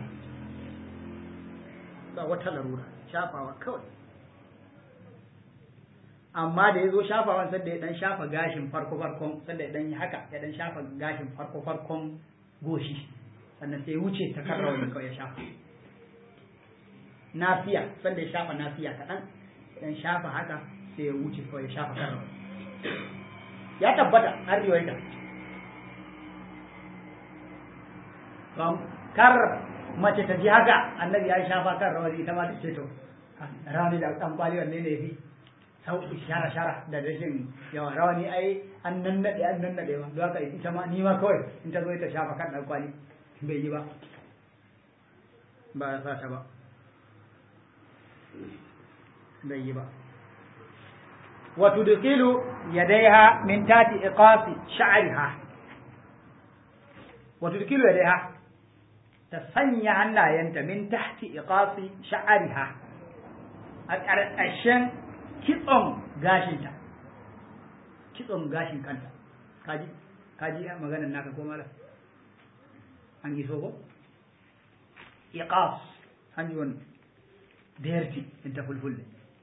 ba wata larura shafawa kawai amma da ya zo shafawan sanda ya dan shafa gashin farko farkon sanda ya dan yi haka ya dan shafa gashin farko farkon goshi sannan sai ya wuce ta kan rawani kawai ya shafa nafiya sanda ya shafa nafiya kaɗan dan shafa haka sai ya wuce kawai ya shafa kan rawani ya tabbata har riwayata kar mace ta ji haka annabi ya shafa kan rawani ita ma ta ce to rawani da dan kwali wanne ne fi sauki shara shara da rashin yawa rawani ai an nan nade an nan nade ma don haka ita ma ni ma kawai in ta zo ta shafa kan dan kwali bai yi ba ba ya sa ta ba bai yi ba wa tudkhilu yadayha min tati iqasi sha'riha wa tudkhilu yadayha ta sanya hannayenta min tahti iqasi sha'riha a ƙarƙashin kitson gashinta kitson gashin kanta kaji kaji maganar naka ko mala an iso ko iqas an ji wannan derti in ta fulfulle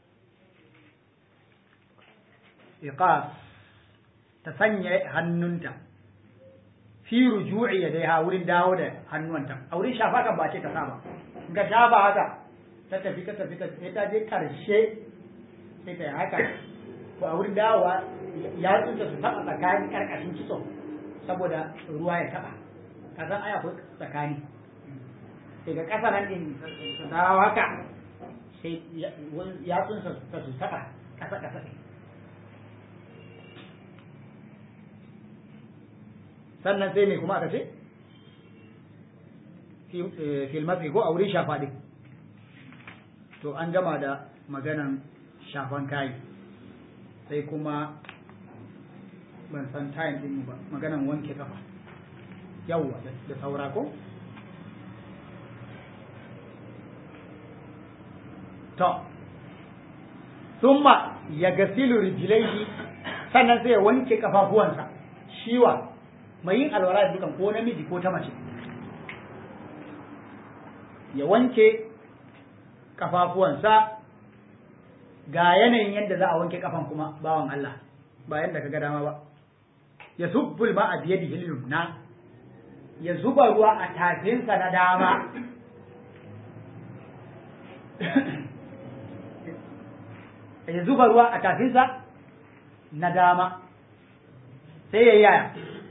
iqas ta sanya hannunta fi ruju'i yadaiha wurin dawo da hannuwanta a wurin shafa kan ba ce ta saba in ka shafa haka ta tafi ta tafi ta sai ta je karshe sai ta yi haka to a wurin dawowa ya tsinta su taɓa tsakanin karkashin kitso saboda ruwa ya taɓa ka san ai akwai tsakani daga ƙasa nan din su dawo haka sai ya tsinta su taɓa ƙasa ƙasa sannan sai ne kuma aka ce filmatsi ko a wurin shafa ɗin to an gama da maganan shafan kayi sai kuma ban san tayin ɗin ba maganan wanke kafa yawwa da saura ko to summa ya gasilu rijilaihi sannan sai ya wanke kafafuwansa shiwa mai yin alwala da dukan ko namiji ko ta mace ya wanke kafafuwansa ga yanayin yadda za a wanke kafan kuma bawan Allah ba yadda ka ga dama ba ya subbul ma a biye da na ya zuba ruwa a tafinsa na dama ya zuba ruwa a tafinsa na dama sai ya yaya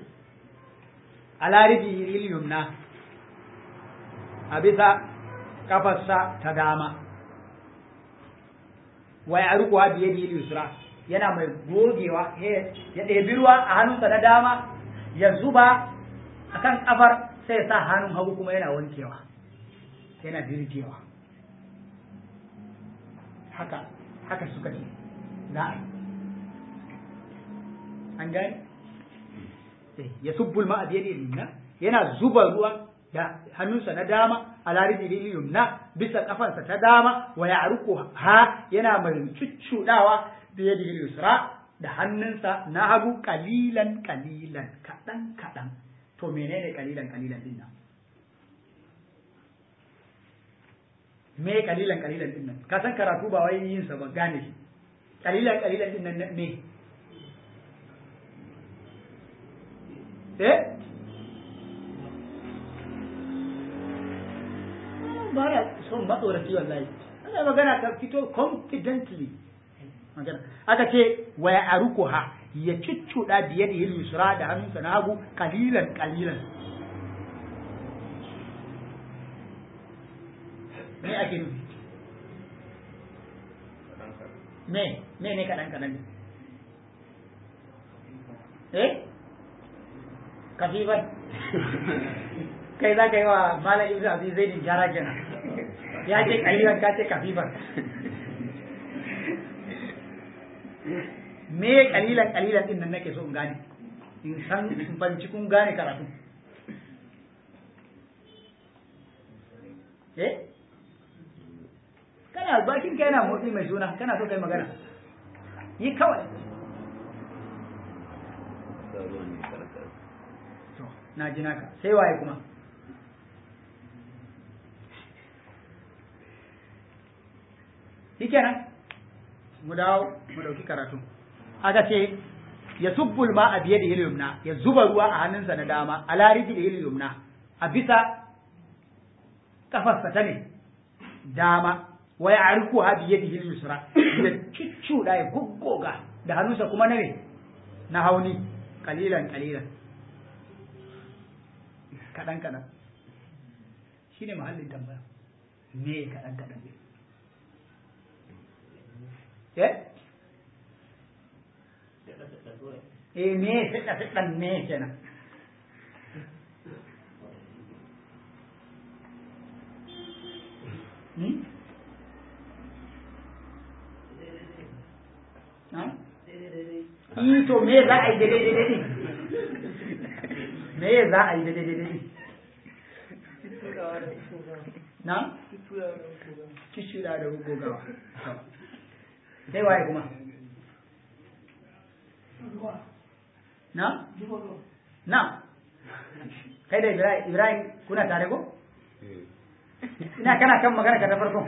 ala rijihil yumna a bisa kafarsa ta dama wa ya rukuwa biye da yusra yana mai gogewa ya ɗebi ruwa a hannunsa na dama ya zuba a kan kafar sai ya sa hannun hagu kuma yana wankewa yana dirjewa haka haka suka ce za a an gani ya subbul ma a biye da yumna yana zuba ruwan da hannunsa na dama a laridi yumna bisa kafansa ta dama wa ya ha yana mai cuccudawa da yadi yusra da hannunsa na hagu kalilan kalilan kadan kadan to menene kalilan kalilan din nan me kalilan kalilan din nan ka san karatu ba wai yin sa ba gane shi kalilan kalilan din nan me eh ba ya son matsoraci wallahi ana magana ka fito confidently magana aka ce wa ya arukuha ya cuccuda biye da yusra da hannunsa na hagu kalilan kalilan me ake nufi me me ne kadan kadan eh kafifan kai za ka yi wa malam ibnu abi zaidin jara kenan ya ce kalilan ka ce kafifan me kalilan kalilan din nan nake so in gane in san in banci kun gane karatu eh kana bakin ka yana motsi mai suna kana so kai magana yi kawai to na ji naka sai waye kuma shikenan mu dawo mu dauki karatu aka ce ya subbul ma a biye da yumna ya zuba ruwa a hannunsa na dama a lariji da yumna a bisa kafarsa ta ne dama wa ya arku ha biye da yusra ya cuccuda ya guggoga da hannunsa kuma na ne na hauni kalilan kalilan kadan kadan shine mahallin tambaya me kadan kadan ne eh eh me fiɗa fiɗan me kenan hmm? to me za a yi daidai daidai me za a yi daidai daidai na? Kishira da gogawa. Sai waye kuma? Na? Na? Kai da Ibrahim kuna tare ko? Ina kana kan magana ka ta farko.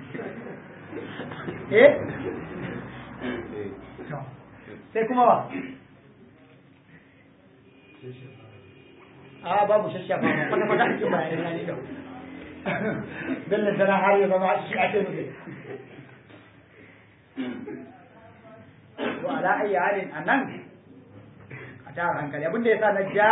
Eh? Sai kuma wa? A babu shashafa ba, kwata kwata ake bayanin na ne da. Bello tana har ya zama shi ake nufi. Wa ala ayyi halin anan a tara hankali abinda ya sa na ja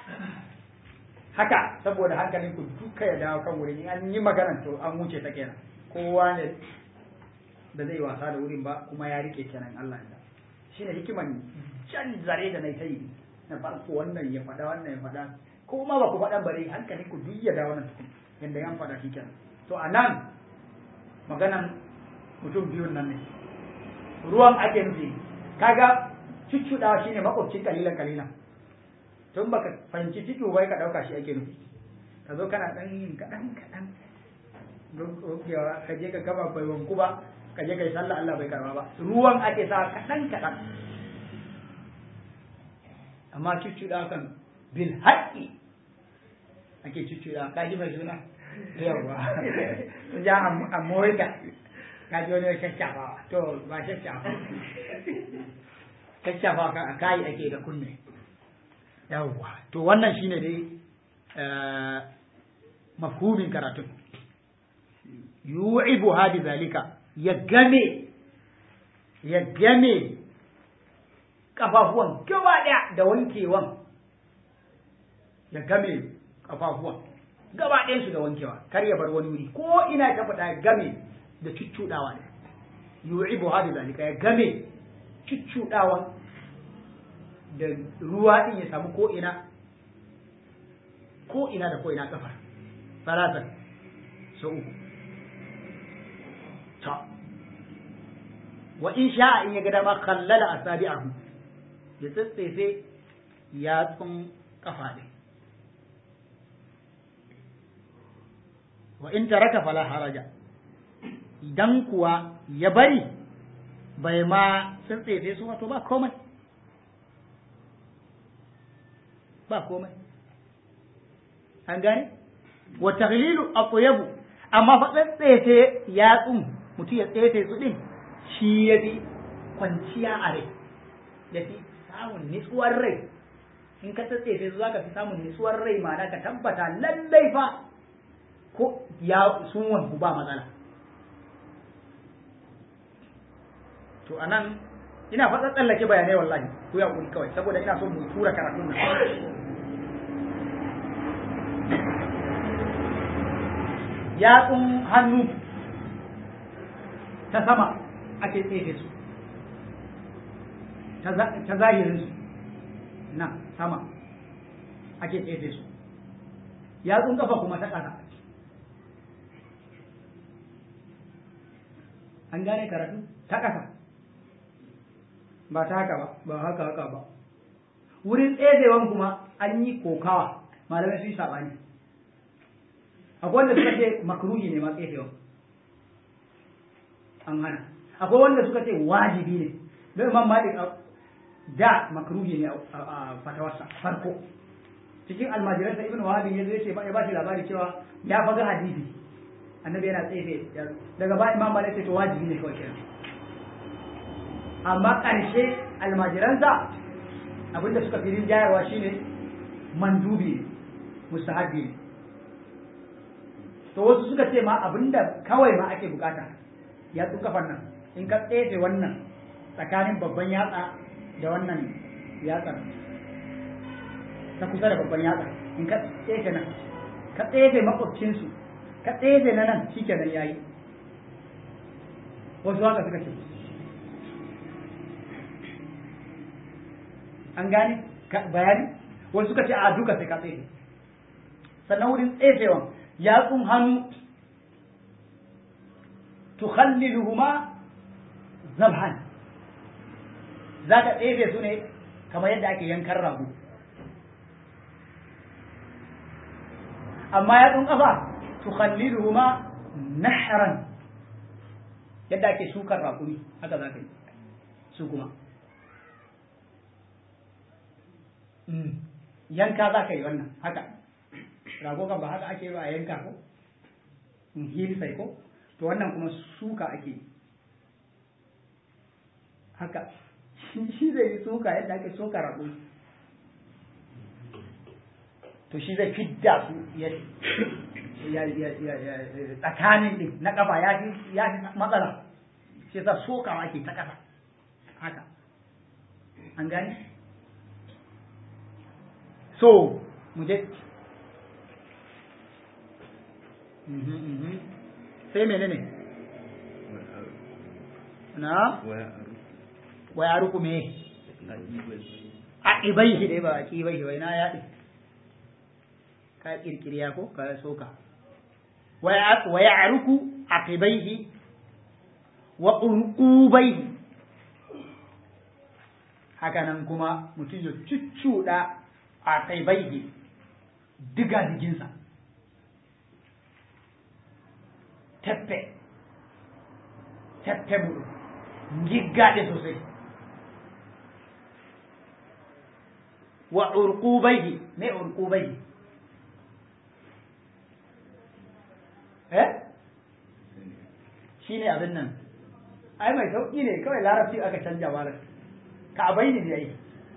haka saboda hankalin ku duka ya dawo kan wurin an yi magana to an wuce ta kenan kowa ne da zai wasa da wurin ba kuma ya rike kenan Allah ya shi ne hikiman can zare da na ta yi na farko wannan ya faɗa wannan ya faɗa ko ma ba ku faɗan bare hankalin ku duk ya dawo nan tukun yanda yan faɗa shi kenan to a nan maganan mutum biyun nan ne ruwan ake nufi kaga cuccuɗawa shine makwabcin kalilan kalilan tun baka fahimci ciki bai ka ɗauka shi ake nufi ka zo kana ɗan yin kaɗan kaɗan ka je ka gaba bai wanku ba ka je ka yi sallah Allah bai karba ba ruwan ake sa kaɗan kaɗan amma cuccuɗa kan bil haƙƙi ake cuccuɗa ka ji mai suna yawwa ja a morika ka ji wani shashafa to ba shashafa shashafa kan a kayi ake da kunne yawwa to wannan shine dai mafhumin karatun yu'ibu hadi zalika ya game ya game kafafuwan gaba daya da wankewan ya game kafafuwan gaba ɗayan su da wankewa kar ya bar wani wuri ko ina ta faɗa ya game da cuccuɗawa ne yu'ibu hadi zalika ya game cuccuɗawa da ruwa din ya samu ko ina ko ina da ko ina kafar salatan sau uku ta wa in sha'a in ya ga dama khallala asabi'ahu ya tsatsefe yatsun kafa ɗin wa in taraka fala haraja idan kuwa ya bari bai ma tsatsefe su wato ba komai ba komai an gane wa taghlilu atyabu amma fa tsatsefe yatsun mutum ya tsefe su din shi ya fi kwanciya a rai ya fi samun nitsuwar rai in ka tsatsefe su zaka fi samun nitsuwar rai ma'ana ka tabbata lallai fa ko ya sun wanku ba matsala to anan ina fa tsallake bayanai wallahi ku ya kuri kawai saboda ina so mu tura karatun nan yatsun hannu ta sama ake tsefe su ta zahirin su na sama ake tsefe su yatsun kafa kuma ta ƙasa an gane karatu ta ƙasa ba ta haka ba ba haka haka ba wurin tsezewan kuma an yi kokawa malamai sun yi saɓani akwai wanda suka ce makruhi ne ma tsefewa an hana akwai wanda suka ce wajibi ne don imam malik da makruhi ne a fatawarsa farko cikin almajiransa ibn wahabi ya zai ce ya ba shi labari cewa ya faga hadisi annabi yana tsefe daga ba imam malik ce to wajibi ne kawai kenan amma ƙarshe almajiransa abinda suka fi rinjayarwa shine mandubi ne mustahabbi ne to wasu suka ce ma abinda kawai ma ake bukata yatsun kafan nan in ka tsefe wannan tsakanin babban yatsa da wannan yatsar ta kusa da babban yatsa in ka tsefe nan ka tsefe makwabcinsu ka tsefe na nan shi kenan yayi wasu haka suka ce an gane bayani wasu suka ce a duka sai ka tsefe sannan wurin tsefewan yatsun hannu tukhalliluhuma zabhan za ka tsefe su ne kamar yadda ake yankan rago amma yatsun ƙafa tukhalliluhuma nahran yadda ake sukar raƙumi haka za ka yi su kuma yanka za ka yi wannan haka rago kan ba haka ake yi ba a yanka ko hilsai ko to wannan kuma suka ake haka shi zai yi suka yadda ake suka rago to shi zai fidda su ya tsakanin din na kafa ya fi matsala shi yasa sokawa ake ta kasa haka an gani so mu je sai menene na waya ruku me a ibaihi dai ba a ibaihi bai na yaɗi ka kirkiriya ko ka soka waya ruku a ibaihi wa urqubaihi haka nan kuma mutum ya cuccuɗa a ibaihi diga diginsa teppe teppe muɗum giggaɗe sosai wa urqubaihi me urqubaihi eh shine abin nan ai mai sauki ne kawai larabci aka canja malar ka abai ne yayi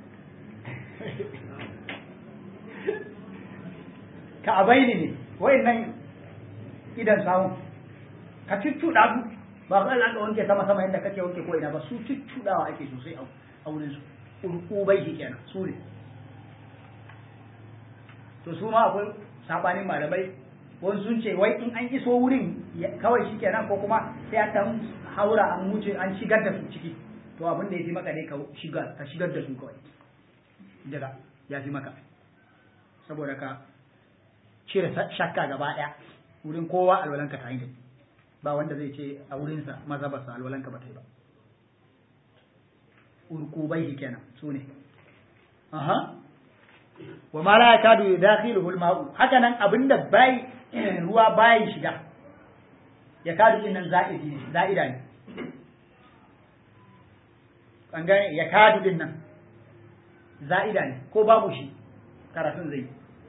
ka abai ne wayannan idan samu ka cuccuɗa su ba ka ka wanke sama sama yadda kake wanke ko ina ba su cuccuɗawa ake sosai a wurin su urkubai shi kenan su ne to su ma akwai sabanin malamai wani sun ce wai in an iso wurin kawai shi kenan ko kuma sai an dan haura an wuce an shigar da su ciki to abin da ya fi maka ne ka shigar ka shigar da su kawai daga ya fi maka saboda ka cire shakka gaba ɗaya wurin kowa alwalanka ta yi ba wanda zai ce a wurinsa mazhabarsa alwalanka ba ta yi ba urkubai kenan su ne aha wa ma la yakadu yudakhiluhu al-ma'u haka nan abinda bai ruwa bai shiga ya kadu din nan za'idi ne za'ida ne an gane ya kadu din nan za'ida ne ko babu shi karatun zai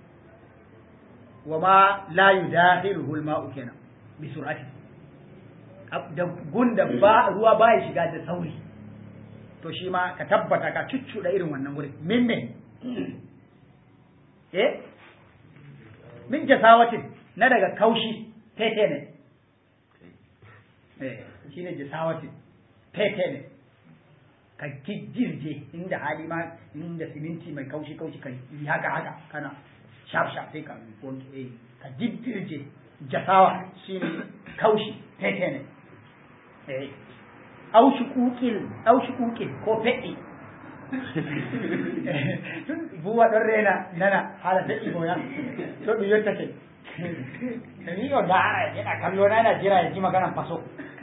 wa ma la yudakhiluhu al-ma'u kenan bi sur'ati da gunda ba ruwa bai shiga da sauri to shi ma ka tabbata ka cuccuɗa irin wannan wurin min ne eh min jasawatin na daga kaushi tete ne eh shi ne jasawatin tete ne ka jirje inda hali ma inda siminti mai kaushi kaushi ka yi haka haka kana shaf shaf sai ka eh ka jirje jasawa shine kaushi tete ne eh au shukukil au shukukil ko feɗi buwa ɗon rena nana haala feɗi moya to ɗum yettake ni o ndaara ena kallo na ena jira e jima ganan paso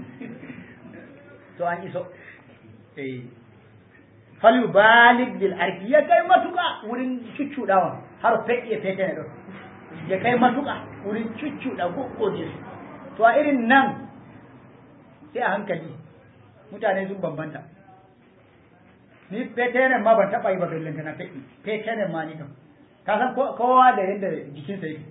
to an iso eyi fal balig bil arki ya kai matuƙa wurin cuccuɗawa har feɗi e fetene ɗo ya kai matuƙa wurin cuccuɗa goggoje su to a irin nan sai a hankali mutane sun bambanta ni petenen ma ban taɓa yi ba bellanta na feɗi petenen ma ni kam ka san kowa da yadda jikinsa yake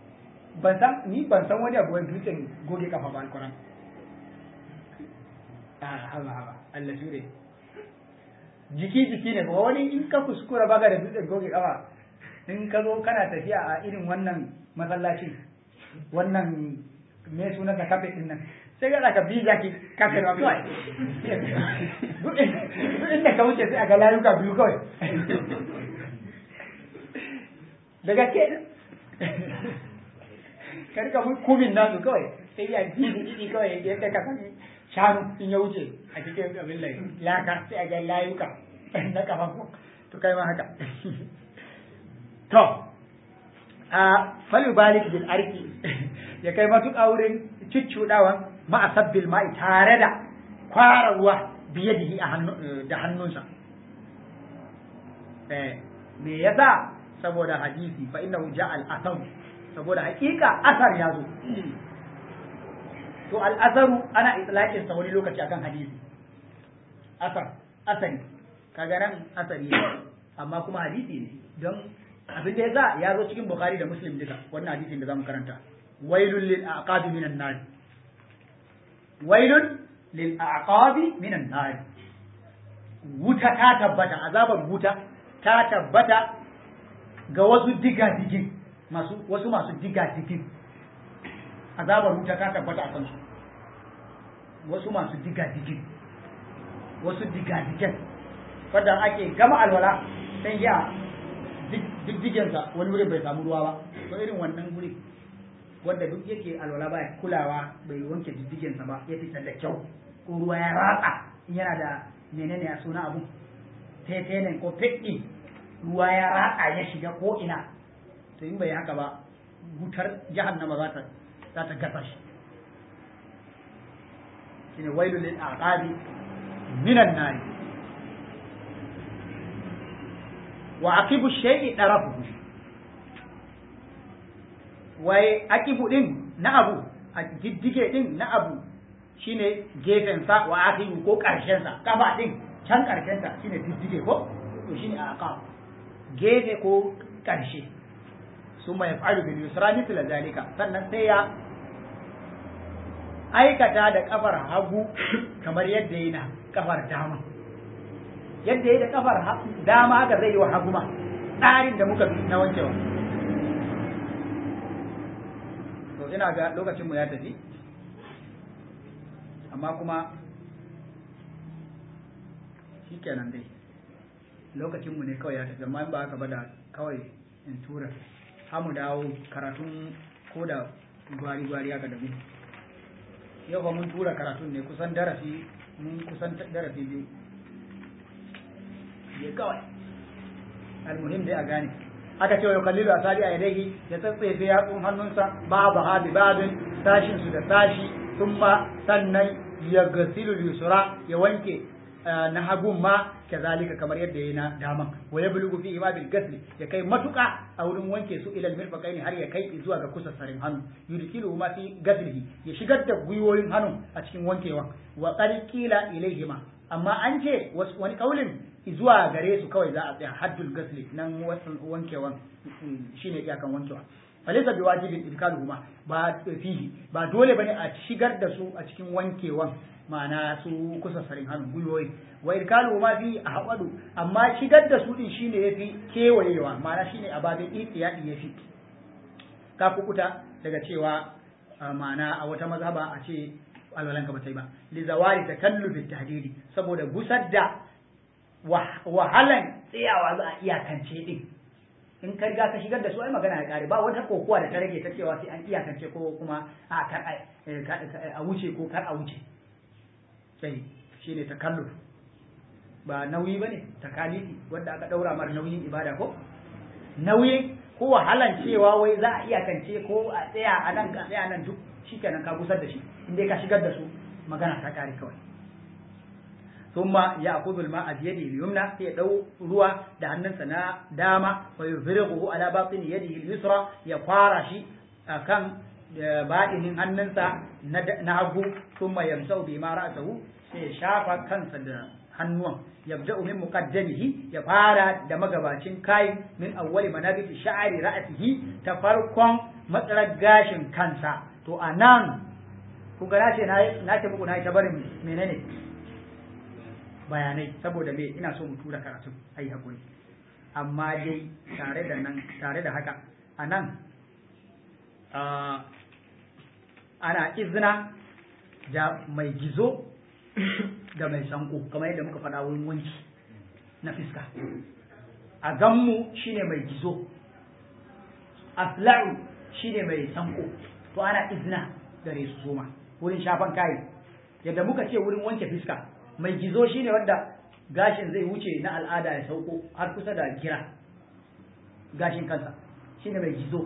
ban san ni ban san wani abu wani dutsen goge kafa ba alkuran haba haba Allah shure jiki jiki ne ba wani in ka kuskura baka da dutsen goge kafa in ka zo kana tafiya a irin wannan masallacin wannan me suna ka kafe din nan sai ga ka biza ki kafe ba kawai duk inda ka wuce sai a ga layuka biyu kawai daga ke ka rika kubin nasu kawai sai ya bizi ɗiɗi kawai yadda ka san shanu in ya wuce a cikin abin lai laka sai a ga layuka na kafafu to kai ma haka to a falu balik bil arki ya kai matuƙa wurin cuccuɗawan ma'asabbil ma'i tare da kwara ruwa biyadihi da hannunsa me yasa saboda hadisi fa innahu ja'a al-athar saboda hakika asar ya zo to al-asaru ana itlaqin sa wani lokaci akan hadisi asar asari kaga nan asari ne amma kuma hadisi ne don abin da yasa ya zo cikin bukhari da muslim duka wannan hadisin da zamu karanta wailul lil aqabi minan nar wailun lil aqabi minan nar wuta ta tabbata azabar wuta ta tabbata ga wasu diga-digin masu wasu masu diga-digin azabar wuta ta tabbata a kansu wasu masu diga-digin wasu diga-digin wadda ake gama alwala sai ya diddigensa wani wurin bai samu ruwa ba to irin wannan wuri wanda duk yake alwala baya kulawa bai wanke diddigensa ba ya fitar da kyau ko ruwa ya ratsa yana da menene a suna abu tetenen ko feɗi ruwa ya ratsa ya shiga ko ina to in bai haka ba wutar jahannama za ta za ta gasa shi shine wailul lil aqabi minan nar wa aqibu shay'i darafuhu wai aqibu din na abu a diddige din na abu shine gefen sa wa aqibu ko karshen sa kafa din can karshen sa shine diddige ko to shine aqab gefe ko karshe summa yaf'alu bil yusra mithla zalika sannan sai ya aikata da kafar hagu kamar yadda yi na kafar dama yadda yi da kafar dama haka zai yi wa hagu ma tsarin da muka na wankewa to ina ga lokacinmu ya tafi amma kuma shi kenan dai lokacinmu ne kawai ya tafi amma in ba haka ba da kawai in tura hamu dawo karatun ko da gwari-gwari haka da mu yau ba mun tura karatun ne kusan darasi mun kusan darasi biyu ya kawai almuhim dai a gane aka ce wa kallilu a sari a yadai ya tsatsefe yatsun hannunsa babu ha bi babin sashin su da sashi sun ma sannan ya gasilu yusura ya wanke na hagun ma kazalika kamar yadda yana daman wa ya bulugu fi ima bil gasli ya kai matuka a wurin wanke su ilal mirfaqaini har ya kai zuwa ga kusassarin hannu yudkilu ma fi gaslihi ya shigar da gwiwoyin hannun a cikin wankewa wa qad qila ilaihima amma an ce wani kaulin zuwa gare su kawai za a tsaya haddul gasli nan wankewan shine iyakan wankewa falisa bi wajibin idkaluhuma ba fihi ba dole bane a shigar da su a cikin wankewan ma'ana su kusa sarin hannu gwiwoyi wa irkalu ma fi a haɓadu amma shigar da su din shine yafi kewayewa ma'ana shine a babin ihtiyadi yafi ka kukuta daga cewa ma'ana a wata mazhaba a ce alwalan ka bata yi ba li zawali takallufi tahdidi saboda gusar da wahalan tsayawa za a iyakance din in ka riga ka shigar da su ai magana ya kare ba wata kokowa da ta rage ta cewa sai an iyakance ko kuma a kar a wuce ko kar a wuce sai shi ne takalluf ba nauyi ba ne takalifi wanda aka ɗaura mara nauyin ibada ko nauyi ko wahalan cewa wai za a iyakance ko a tsaya a nan ka tsaya nan duk shi kenan ka gusar da shi inda ka shigar da su magana ta kare kawai thumma ya'khudhu al-ma'a bi yadihi al-yumna sai ya dau ruwa da hannunsa na dama wa yufrighu ala batin yadihi al-yusra ya fara shi akan baɗinin hannunsa na hagu thumma yamsau bi ma ra'sahu sai ya shafa kansa da hannuwan yabda'u min muqaddamihi ya fara da magabacin kai min awwali manabiti sha'ari ra'sihi ta farkon matsalar gashin kansa to anan ku ga nace na nace muku na ta barin menene bayanai saboda me ina so mu tura karatu ai hakuri amma dai tare da nan tare da haka a nan ana izina da mai gizo da mai sanko kamar yadda muka faɗa wurin wanki na fiska a ganmu shine mai gizo asla'u shine mai sanko to ana izina gare su soma wurin shafan kayi yadda muka ce wurin wanke fiska mai gizo shine wanda gashin zai wuce na al'ada ya sauko har kusa da gira gashin kansa shine mai gizo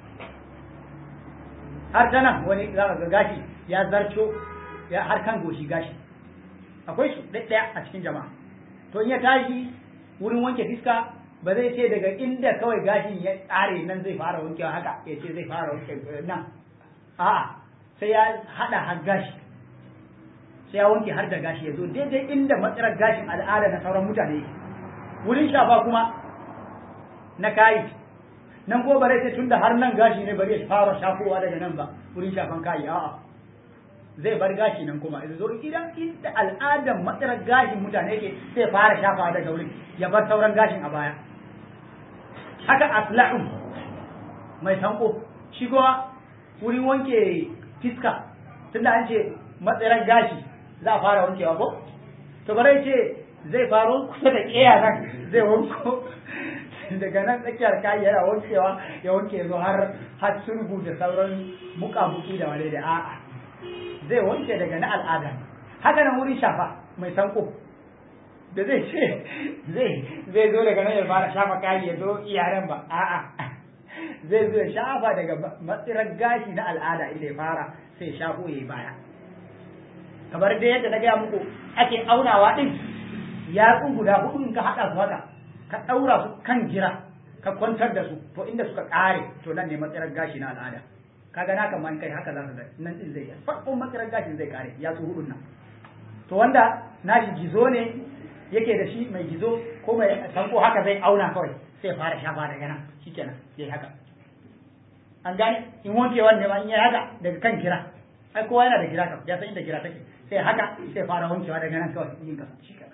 har ta nan wani za ga gashi ya zarco ya har kan goshi gashi akwai su ɗaya a cikin jama'a to in ya tashi wurin wanke fiska ba zai ce daga inda kawai gashin ya tsare nan zai fara wankewa haka ya ce zai fara wanke nan a'a sai ya hada har gashi sai ya wanke har da gashi ya zo daidai inda matsalar gashin al'ada na sauran mutane wurin shafa kuma na kayi nan ko bare sai tunda har nan gashi ne bari ya fara shafowa daga nan ba wurin shafan kayi a'a zai bar gashi nan kuma ya zo idan inda al'adan matsalar gashin mutane yake sai fara shafawa daga wurin ya bar sauran gashin a baya haka asla'un mai sanko shi kuma wurin wanke fiska tunda an ce matsalar gashi za a fara wankewa ko to bare ce zai faro kusa da ƙeya nan zai wanko daga nan tsakiyar kayi yana wankewa ya wanke zo har har sulhu da sauran muƙamuƙi da wale da a'a zai wanke daga na al'ada haka nan wurin shafa mai sanko da zai ce zai zai zo daga nan ya fara shafa kayi ya zo iyaren ba a'a zai zo ya shafa daga matsirar gashi na al'ada inda ya fara sai shafo ya yi baya kamar dai yadda na gaya muku ake aunawa din yatsu guda hudu in ka haɗa su haka ka ɗaura su kan gira ka kwantar da su to inda suka ƙare to nan ne matsirar gashi na al'ada kaga na kaman kai haka za ka ga nan din zai farkon matsirar gashin zai ƙare yatsu hudun nan to wanda nashi gizo ne yake da shi mai gizo ko mai sanko haka zai auna kawai sai fara shafa daga nan shikenan yayi haka an gane in wanke wanne ma in yayi haka daga kan gira ai kowa yana da gira kam ya san inda gira take sai haka sai fara wankewa daga nan kawai yin kasa shikenan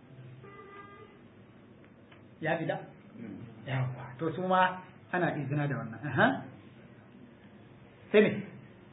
ya fi da yawa to su ma ana izina da wannan aha sai me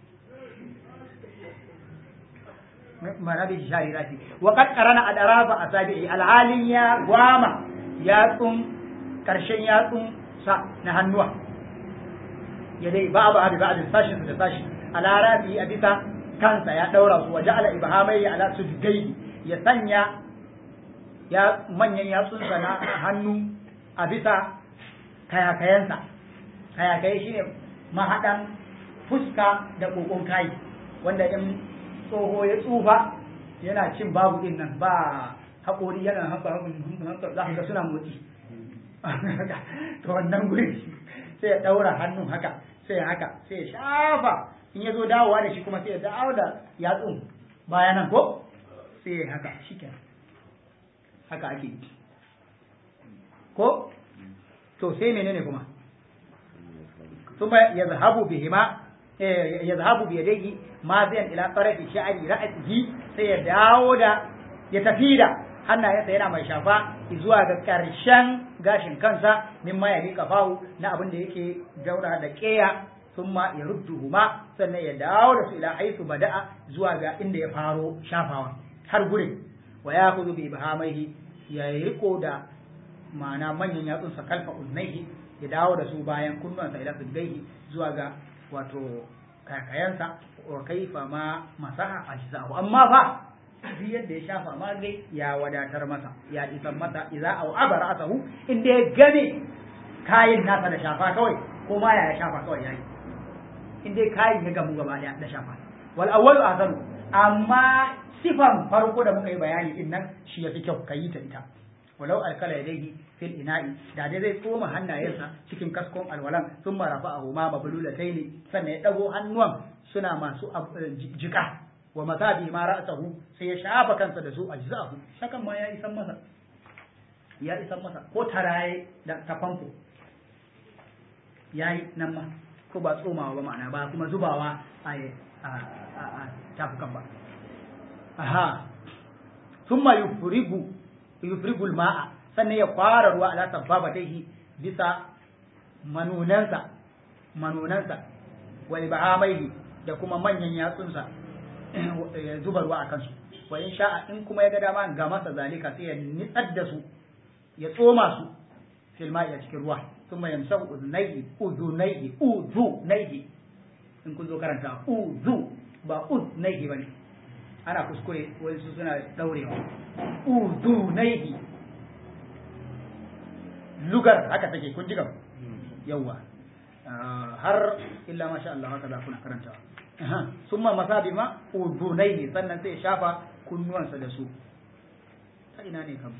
marabi sharirati wa qad qarana adarafa asabi'i alhalin ya gwama yatsun karshen yatsun sa na hannuwa ya dai ba ba abi ba sashin da sashi ala rafi a bisa kansa ya daura su waje ala ibhamai ala sujudai ya sanya ya manyan yatsunsa na hannu a bisa kayakayensa kayakaye shine mahaɗan fuska da kokon kai wanda in tsoho ya tsufa yana cin babu din nan ba haƙori yana haka haka za ka suna motsi to wannan guri sai ya ɗaura hannun haka sai haka sai ya shafa in ya zo dawowa da shi kuma sai ya dawo da yatsun bayanan ko sai ya haka shi haka ake yi ko to sai menene kuma kuma ya zahabu bihima ya zahabu bi yadayhi ma zai ila tarafi sha'ari ra'atihi sai ya dawo da ya tafi da hannayensa yana mai shafa zuwa ga ƙarshen gashin kansa mimma ya rika fahu na abin da yake daura da ƙeya thumma ya rudduhuma sannan ya dawo da su ila haisu bada'a zuwa ga inda ya faro shafawa har gurin wa ya kuzu bi ibhamaihi ya riko da ma'ana manyan yatsunsa kalfa uznaihi ya dawo da su bayan kunnuwansa ila sujjaihi zuwa ga wato kakayansa wa kaifa ma masaha ajza'u amma fa duk yadda ya shafa ma gai ya wadatar masa ya isan masa idza au abara asahu inda ya game kayin nasa da shafa kawai ko ma ya shafa kawai yayi inda kayin ya gamu gaba daya da shafa wal awwalu ahsanu amma sifan farko da muka yi bayani din nan shi yafi kyau kayi ta ita walau alkala yadayhi fil ina'i da dai zai tsoma hannayensa cikin kaskon alwalan sun marafa a huma mabululataini sannan ya dago hannuwan suna masu jika wa masabi ma ra'sahu sai ya shafa kansa da su ajza'u shakan ma ya isan masa ya isan masa ko taraye da ta famfo yayi nan ma ko ba tsomawa ba ma'ana ba kuma zubawa a a tafukan ba aha thumma yufrigu yufrigul ma'a sannan ya kwara ruwa ala sabbabataihi bisa manunansa manunansa wa ibahamaihi da kuma manyan yatsunsa ya zuba ruwa a kansu wa in sha'a in kuma ya ga dama ga masa zalika sai ya nitsar da su ya tsoma su fil ma'i a cikin ruwa thumma yamsahu udunaihi udunaihi udunaihi in kun zo karanta uzu ba udunaihi bane ana kuskure wani su suna daurewa udunaihi lugar haka take kun ji gaba yawa har illa masha Allah haka za kuna karanta summa masabi ma udunaihi sannan sai ya shafa kunnuwansa da su ta ina ne kam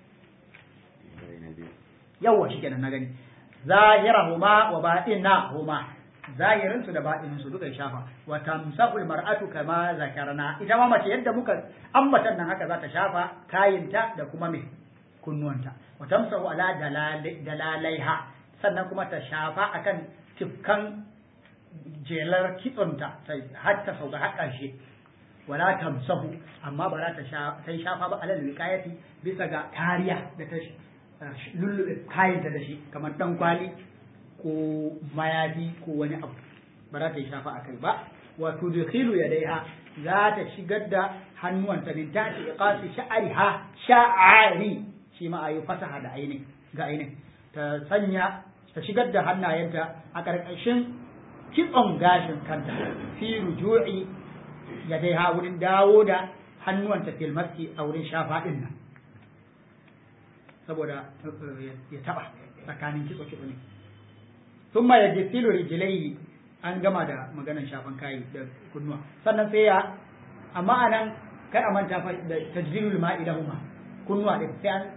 yawa shikenan na gani zahirahuma wa batinahuma zahirin su da batinin su duka ya shafa wa tamsahul mar'atu kama zakarna ita ma mace yadda muka ambatan nan haka za ta shafa kayinta da kuma me kunnuwanta wa tamsahu ala dalalaiha sannan kuma ta shafa akan tifkan jelar kitsonta har ta sauka har ƙarshe wala tamsahu amma ba za ta yi shafa ba alal wiqayati bisa ga kariya da ta lullube kayanta da shi kamar dan kwali ko mayafi ko wani abu ba za ta yi shafa akai ba wa tudkhilu yadaiha za ta shigar da hannuwanta min tati iqasi sha'riha sha'ari shi ma ayi fasaha da ainin ga ainin ta sanya ta shigar da hannayenta a ƙarƙashin kitson gashin kanta fi ruju'i ya dai ha wurin dawo da hannuwanta fil maski a wurin shafa din nan saboda ya taba tsakanin kitso kitso ne thumma yajtilu rijlaihi an gama da maganar shafan kayi da kunnuwa sannan sai ya amma anan kar a manta fa da tajdirul ma'i lahuma kunnuwa din sai an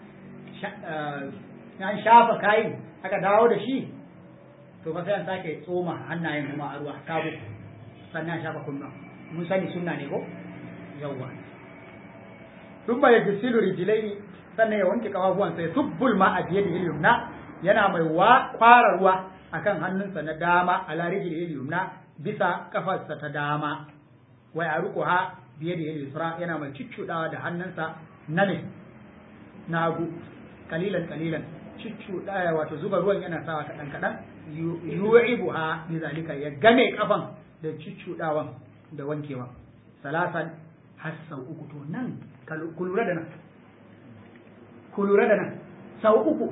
an shafa kayin aka dawo da shi to fa sai an sake tsoma hannayen kuma a ruwa sabo sannan shafa kunnuwa mun sani sunna ne ko yawwa thumma yajsilu rijlaihi sannan ya wanke kafafuwan sai subbul ma a biye da yumna yana mai wa kwara ruwa akan hannunsa na dama ala rijli yumna bisa kafarsa ta dama wa yaruquha biye da yusra yana mai ciccudawa da hannunsa na ne na hagu kalilan kalilan ciccudawa wato zuba ruwan yana sawa kadan kadan yu'ibuha bi zalika ya game kafan da ciccudawan da wankewa salasan har sau uku to nan ku lura da nan ku lura da nan sau uku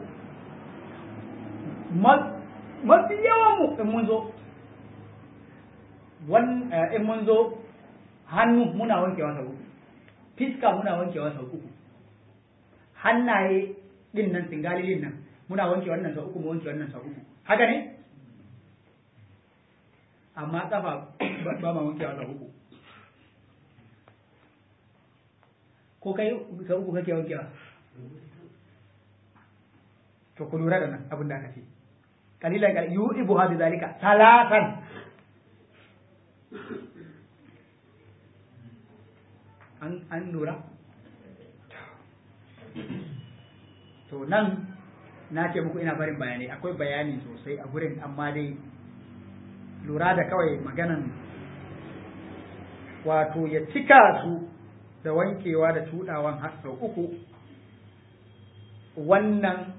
mafi yawan mu in mun zo in mun zo hannu muna wankewa sau uku fiska muna wankewa sau uku hannaye din nan singalilin nan muna wanke wannan sau uku mu wanke wannan sau uku haka ne amma kafa ba ma wankewa sau uku ko kai sau uku kake wankewa to ku lura da nan abin da aka ce kalilan kal yu'ibu ha zalika salatan an an lura to nan na ce muku ina barin bayanai akwai bayani sosai a gurin amma dai lura da kawai maganan wato ya cika su da wankewa da tudawan har sau uku wannan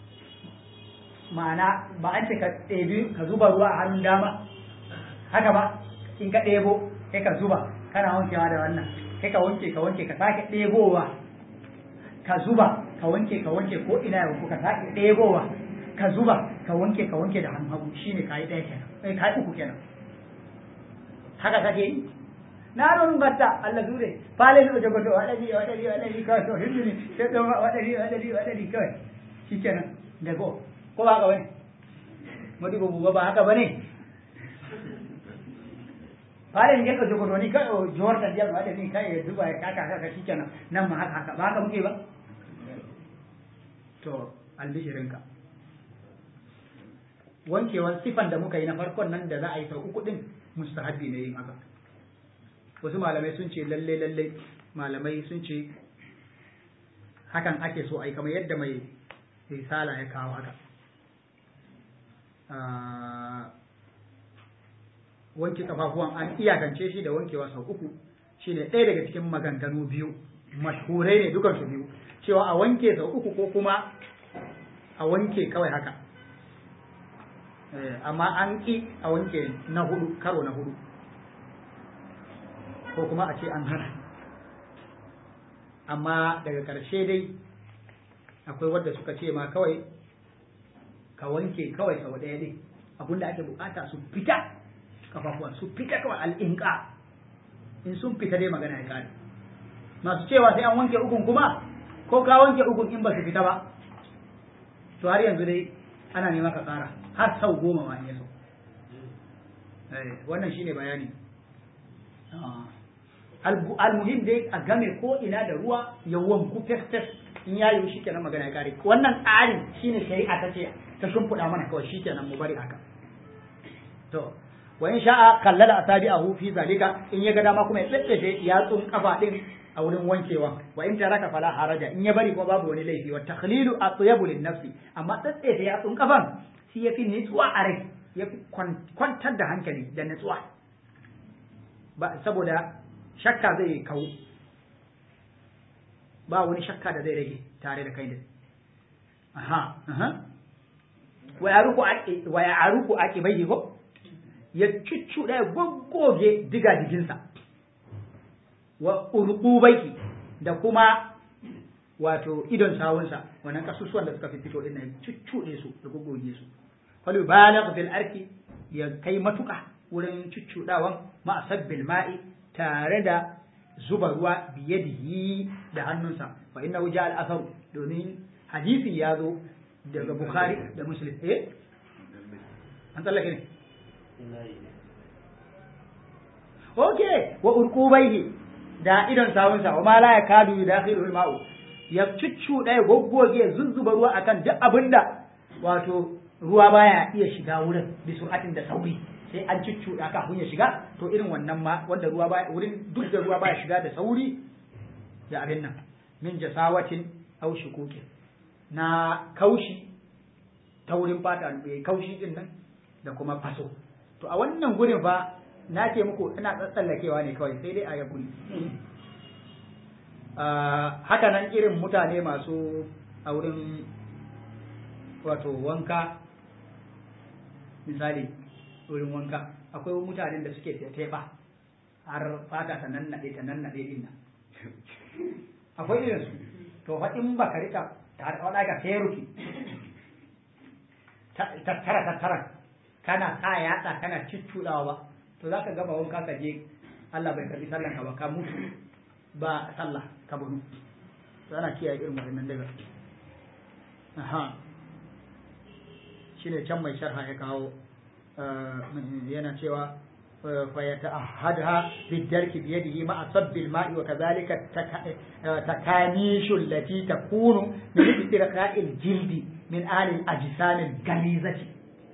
ma'ana ba an ce ka ɗebi ka zuba ruwa a hannun dama haka ba in ka ɗebo kai ka zuba kana wankewa da wannan kai ka wanke ka wanke ka sake ɗebowa ka zuba ka wanke ka wanke ko ina ya wanku ka sake ɗebowa ka zuba ka wanke ka wanke da hannun hagu shine ka yi ɗaya kenan kai ka yi uku kenan haka kake yi na non gatta Allah dure pale no jogo to wadari wadari wadari ka to hinduni sai to wadari wadari wadari kai shikenan da go ko ba haka bane modi ko buba ba haka bane pale ne ka jogo to ni ka jor ta dia wadari kai duba ka ka ka shikenan nan ma haka haka ba haka muke ba to albishirinka wankewan sifan da muka yi na farkon nan da za a yi sau uku din mustahabbi ne yin haka wasu malamai sun ce lalle lalle malamai sun ce hakan ake so a yi kamar yadda mai risala ya kawo haka wanke kafafuwan an iyakance shi da wankewa sau uku shine ɗaya daga cikin maganganu biyu mashhurai ne dukansu biyu cewa a wanke sau uku ko kuma a wanke kawai haka amma an ƙi a wanke na hudu karo na hudu ko kuma a ce an hana amma daga ƙarshe dai akwai wadda suka ce ma kawai ka wanke kawai sau ɗaya dai abinda ake bukata su fita kafafuwan su fita kawai al'inka in sun fita dai magana ya kare masu cewa sai an wanke ukun kuma ko ka wanke ukun in ba su fita ba to har yanzu dai ana nema ka kara har sau goma ma in so wannan shine bayani almuhim dai a game ko ina da ruwa ya wanku fes fes in ya yi shi kenan magana ya kare wannan tsarin shine shari'a ta ce ta shimfiɗa mana kawai shi kenan mu bari haka to wa in sha'a kallala asabi'ahu fi zalika in ya ga dama kuma ya tsattace yatsun kafa din a wurin wankewa wa in taraka fala haraja in ya bari kuma babu wani laifi wa takhlilu atyabu lin nafsi amma tsattace yatsun kafan shi yafi nutsuwa a rai yafi kwantar da hankali da nutsuwa ba saboda shakka zai kawo ba wani shakka da zai rage tare da kai da aha aha wa yaruku wa yaruku aqibaihi ko ya cuccuɗa ya goggoge diga jikinsa wa urqubaiki da kuma wato idon sawunsa wannan kasusuwan da suka fi fito din nan cuccuɗe su da goggoge su fal yubalagh fil arki ya kai matuka wurin cuccuɗawan ma sabbil ma'i tare da zuba ruwa biyadihi da hannunsa fa innahu ja al athar domin hadisi ya zo daga bukhari da muslim eh an tsallake ne Okay, wa urqubaihi da idon sawunsa wa ma la yakadu yudakhilu al-ma'u ya cuccu ɗaya goggoge ya zuzzuba ruwa akan duk abinda wato ruwa baya iya shiga wurin bi sur'atin da sauri sai an cuccu da kafin ya shiga to irin wannan ma wanda ruwa baya wurin duk da ruwa baya shiga da sauri da abin nan min jasawatin aw shukuki na kaushi ta wurin fata kaushi din nan da kuma faso to a wannan gurin fa na ce muku ina tsallakewa ne kawai sai dai a ya guri haka nan irin mutane masu a wurin wato wanka misali wurin wanka akwai mutanen da suke teɓa har fata ta nan naɗe ta nan naɗe din nan akwai irin su to fa in baka rika ta da ka feruki tattara tattara kana sa yatsa kana ciccudawa ba to za ka gama wanka ka je Allah bai karbi sallan ka ba ka mutu ba sallah ka bunu to ana kiyaye irin wannan daga aha shine can mai sharha ya kawo yana cewa fa yata'ahadha bidarki biyadihi ma asabbi al-ma'i wa kadhalika takanishu allati takunu min istirqa'il jildi min ahli al-ajsam al-galizati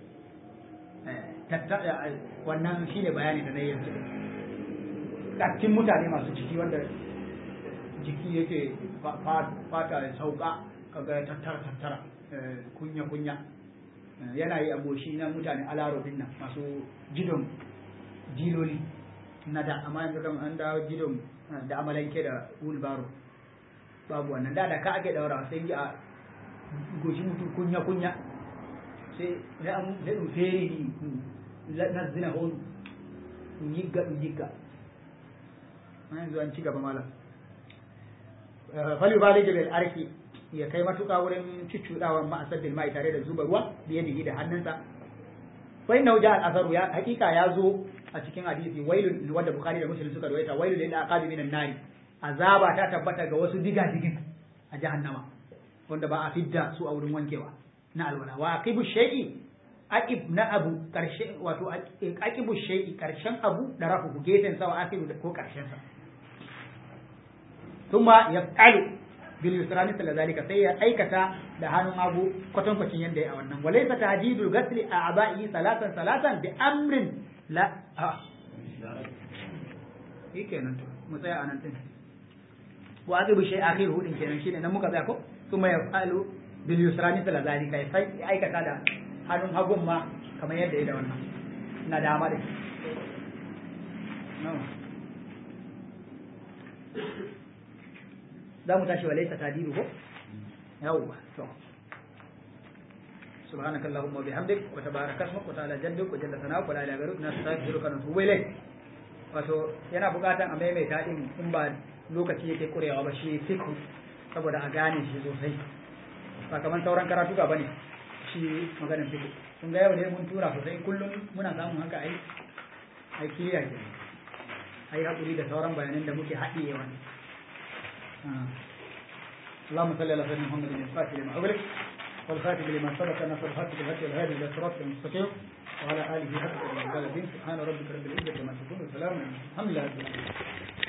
wannan shi ne bayani da na yi yanzu cikin mutane masu ciki wanda jiki yake fata ya sauka kaga ya tattara tattara kunya kunya yana yi aboshi na mutane alarobin nan masu jidon jiloli na da amma yanzu kan an dawo jidon da amalanke da wulbaro babu wannan da da ka ake daura sai yi a goshi mutu kunya kunya sai da an da feri nazzina hon yigga ɗum yigga yanzu an ci gaba malam fali bali bil arki ya kai matuƙa wurin cuccuɗawa ma asaddin mai tare da zuba ruwa da yadihi da hannunsa fa inna ja al asaru ya hakika ya zo a cikin hadisi wailun wanda bukhari da muslim suka rawaita wailun lil aqabi minan nari azaba ta tabbata ga wasu diga digin a jahannama wanda ba a fidda su a wurin wankewa na alwala wa aqibu shay'i aqib na abu karshe wato aqibu shay'i karshen abu da rafu gefen sa wa akibu ko karshen sa thumma yaf'alu bil yusrani sala zalika sai ya aikata da hannun hagu kwatan kwacin yanda ya a wannan walaysa tahdidul ghasli a aba'i salatan salatan bi amrin la a kenan to mu tsaya anan din wa aqibu shay akhiru din kenan shine nan muka tsaya ko thumma yaf'alu bil yusrani sala zalika sai aikata da hannun hagun ma kamar yadda ya da wannan na dama da za mu tashi walaita tadiru ko yawwa to سبحانك اللهم وبحمدك وتبارك اسمك وتعالى جدك وجل ثناؤك ولا اله غيرك نستغفرك ونتوب اليك wato yana bukatan a maimaita din in ba lokaci yake kurewa ba shi fiku saboda a gane shi sosai ba kamar sauran karatuka bane shi maganin fiku kun ga yau ne mun tura sosai kullum muna samun haka ai ai kiriya ke ai hakuri da sauran bayanan da muke haɗiyewa اللهم صل على سيدنا محمد الفاتح لما أغلق والخاتم لما سبق نصر الحق بالهدي والهادي الى صراط المستقيم وعلى اله حق الدين سبحان ربك رب العزه عما يصفون وسلام الحمد لله رب العالمين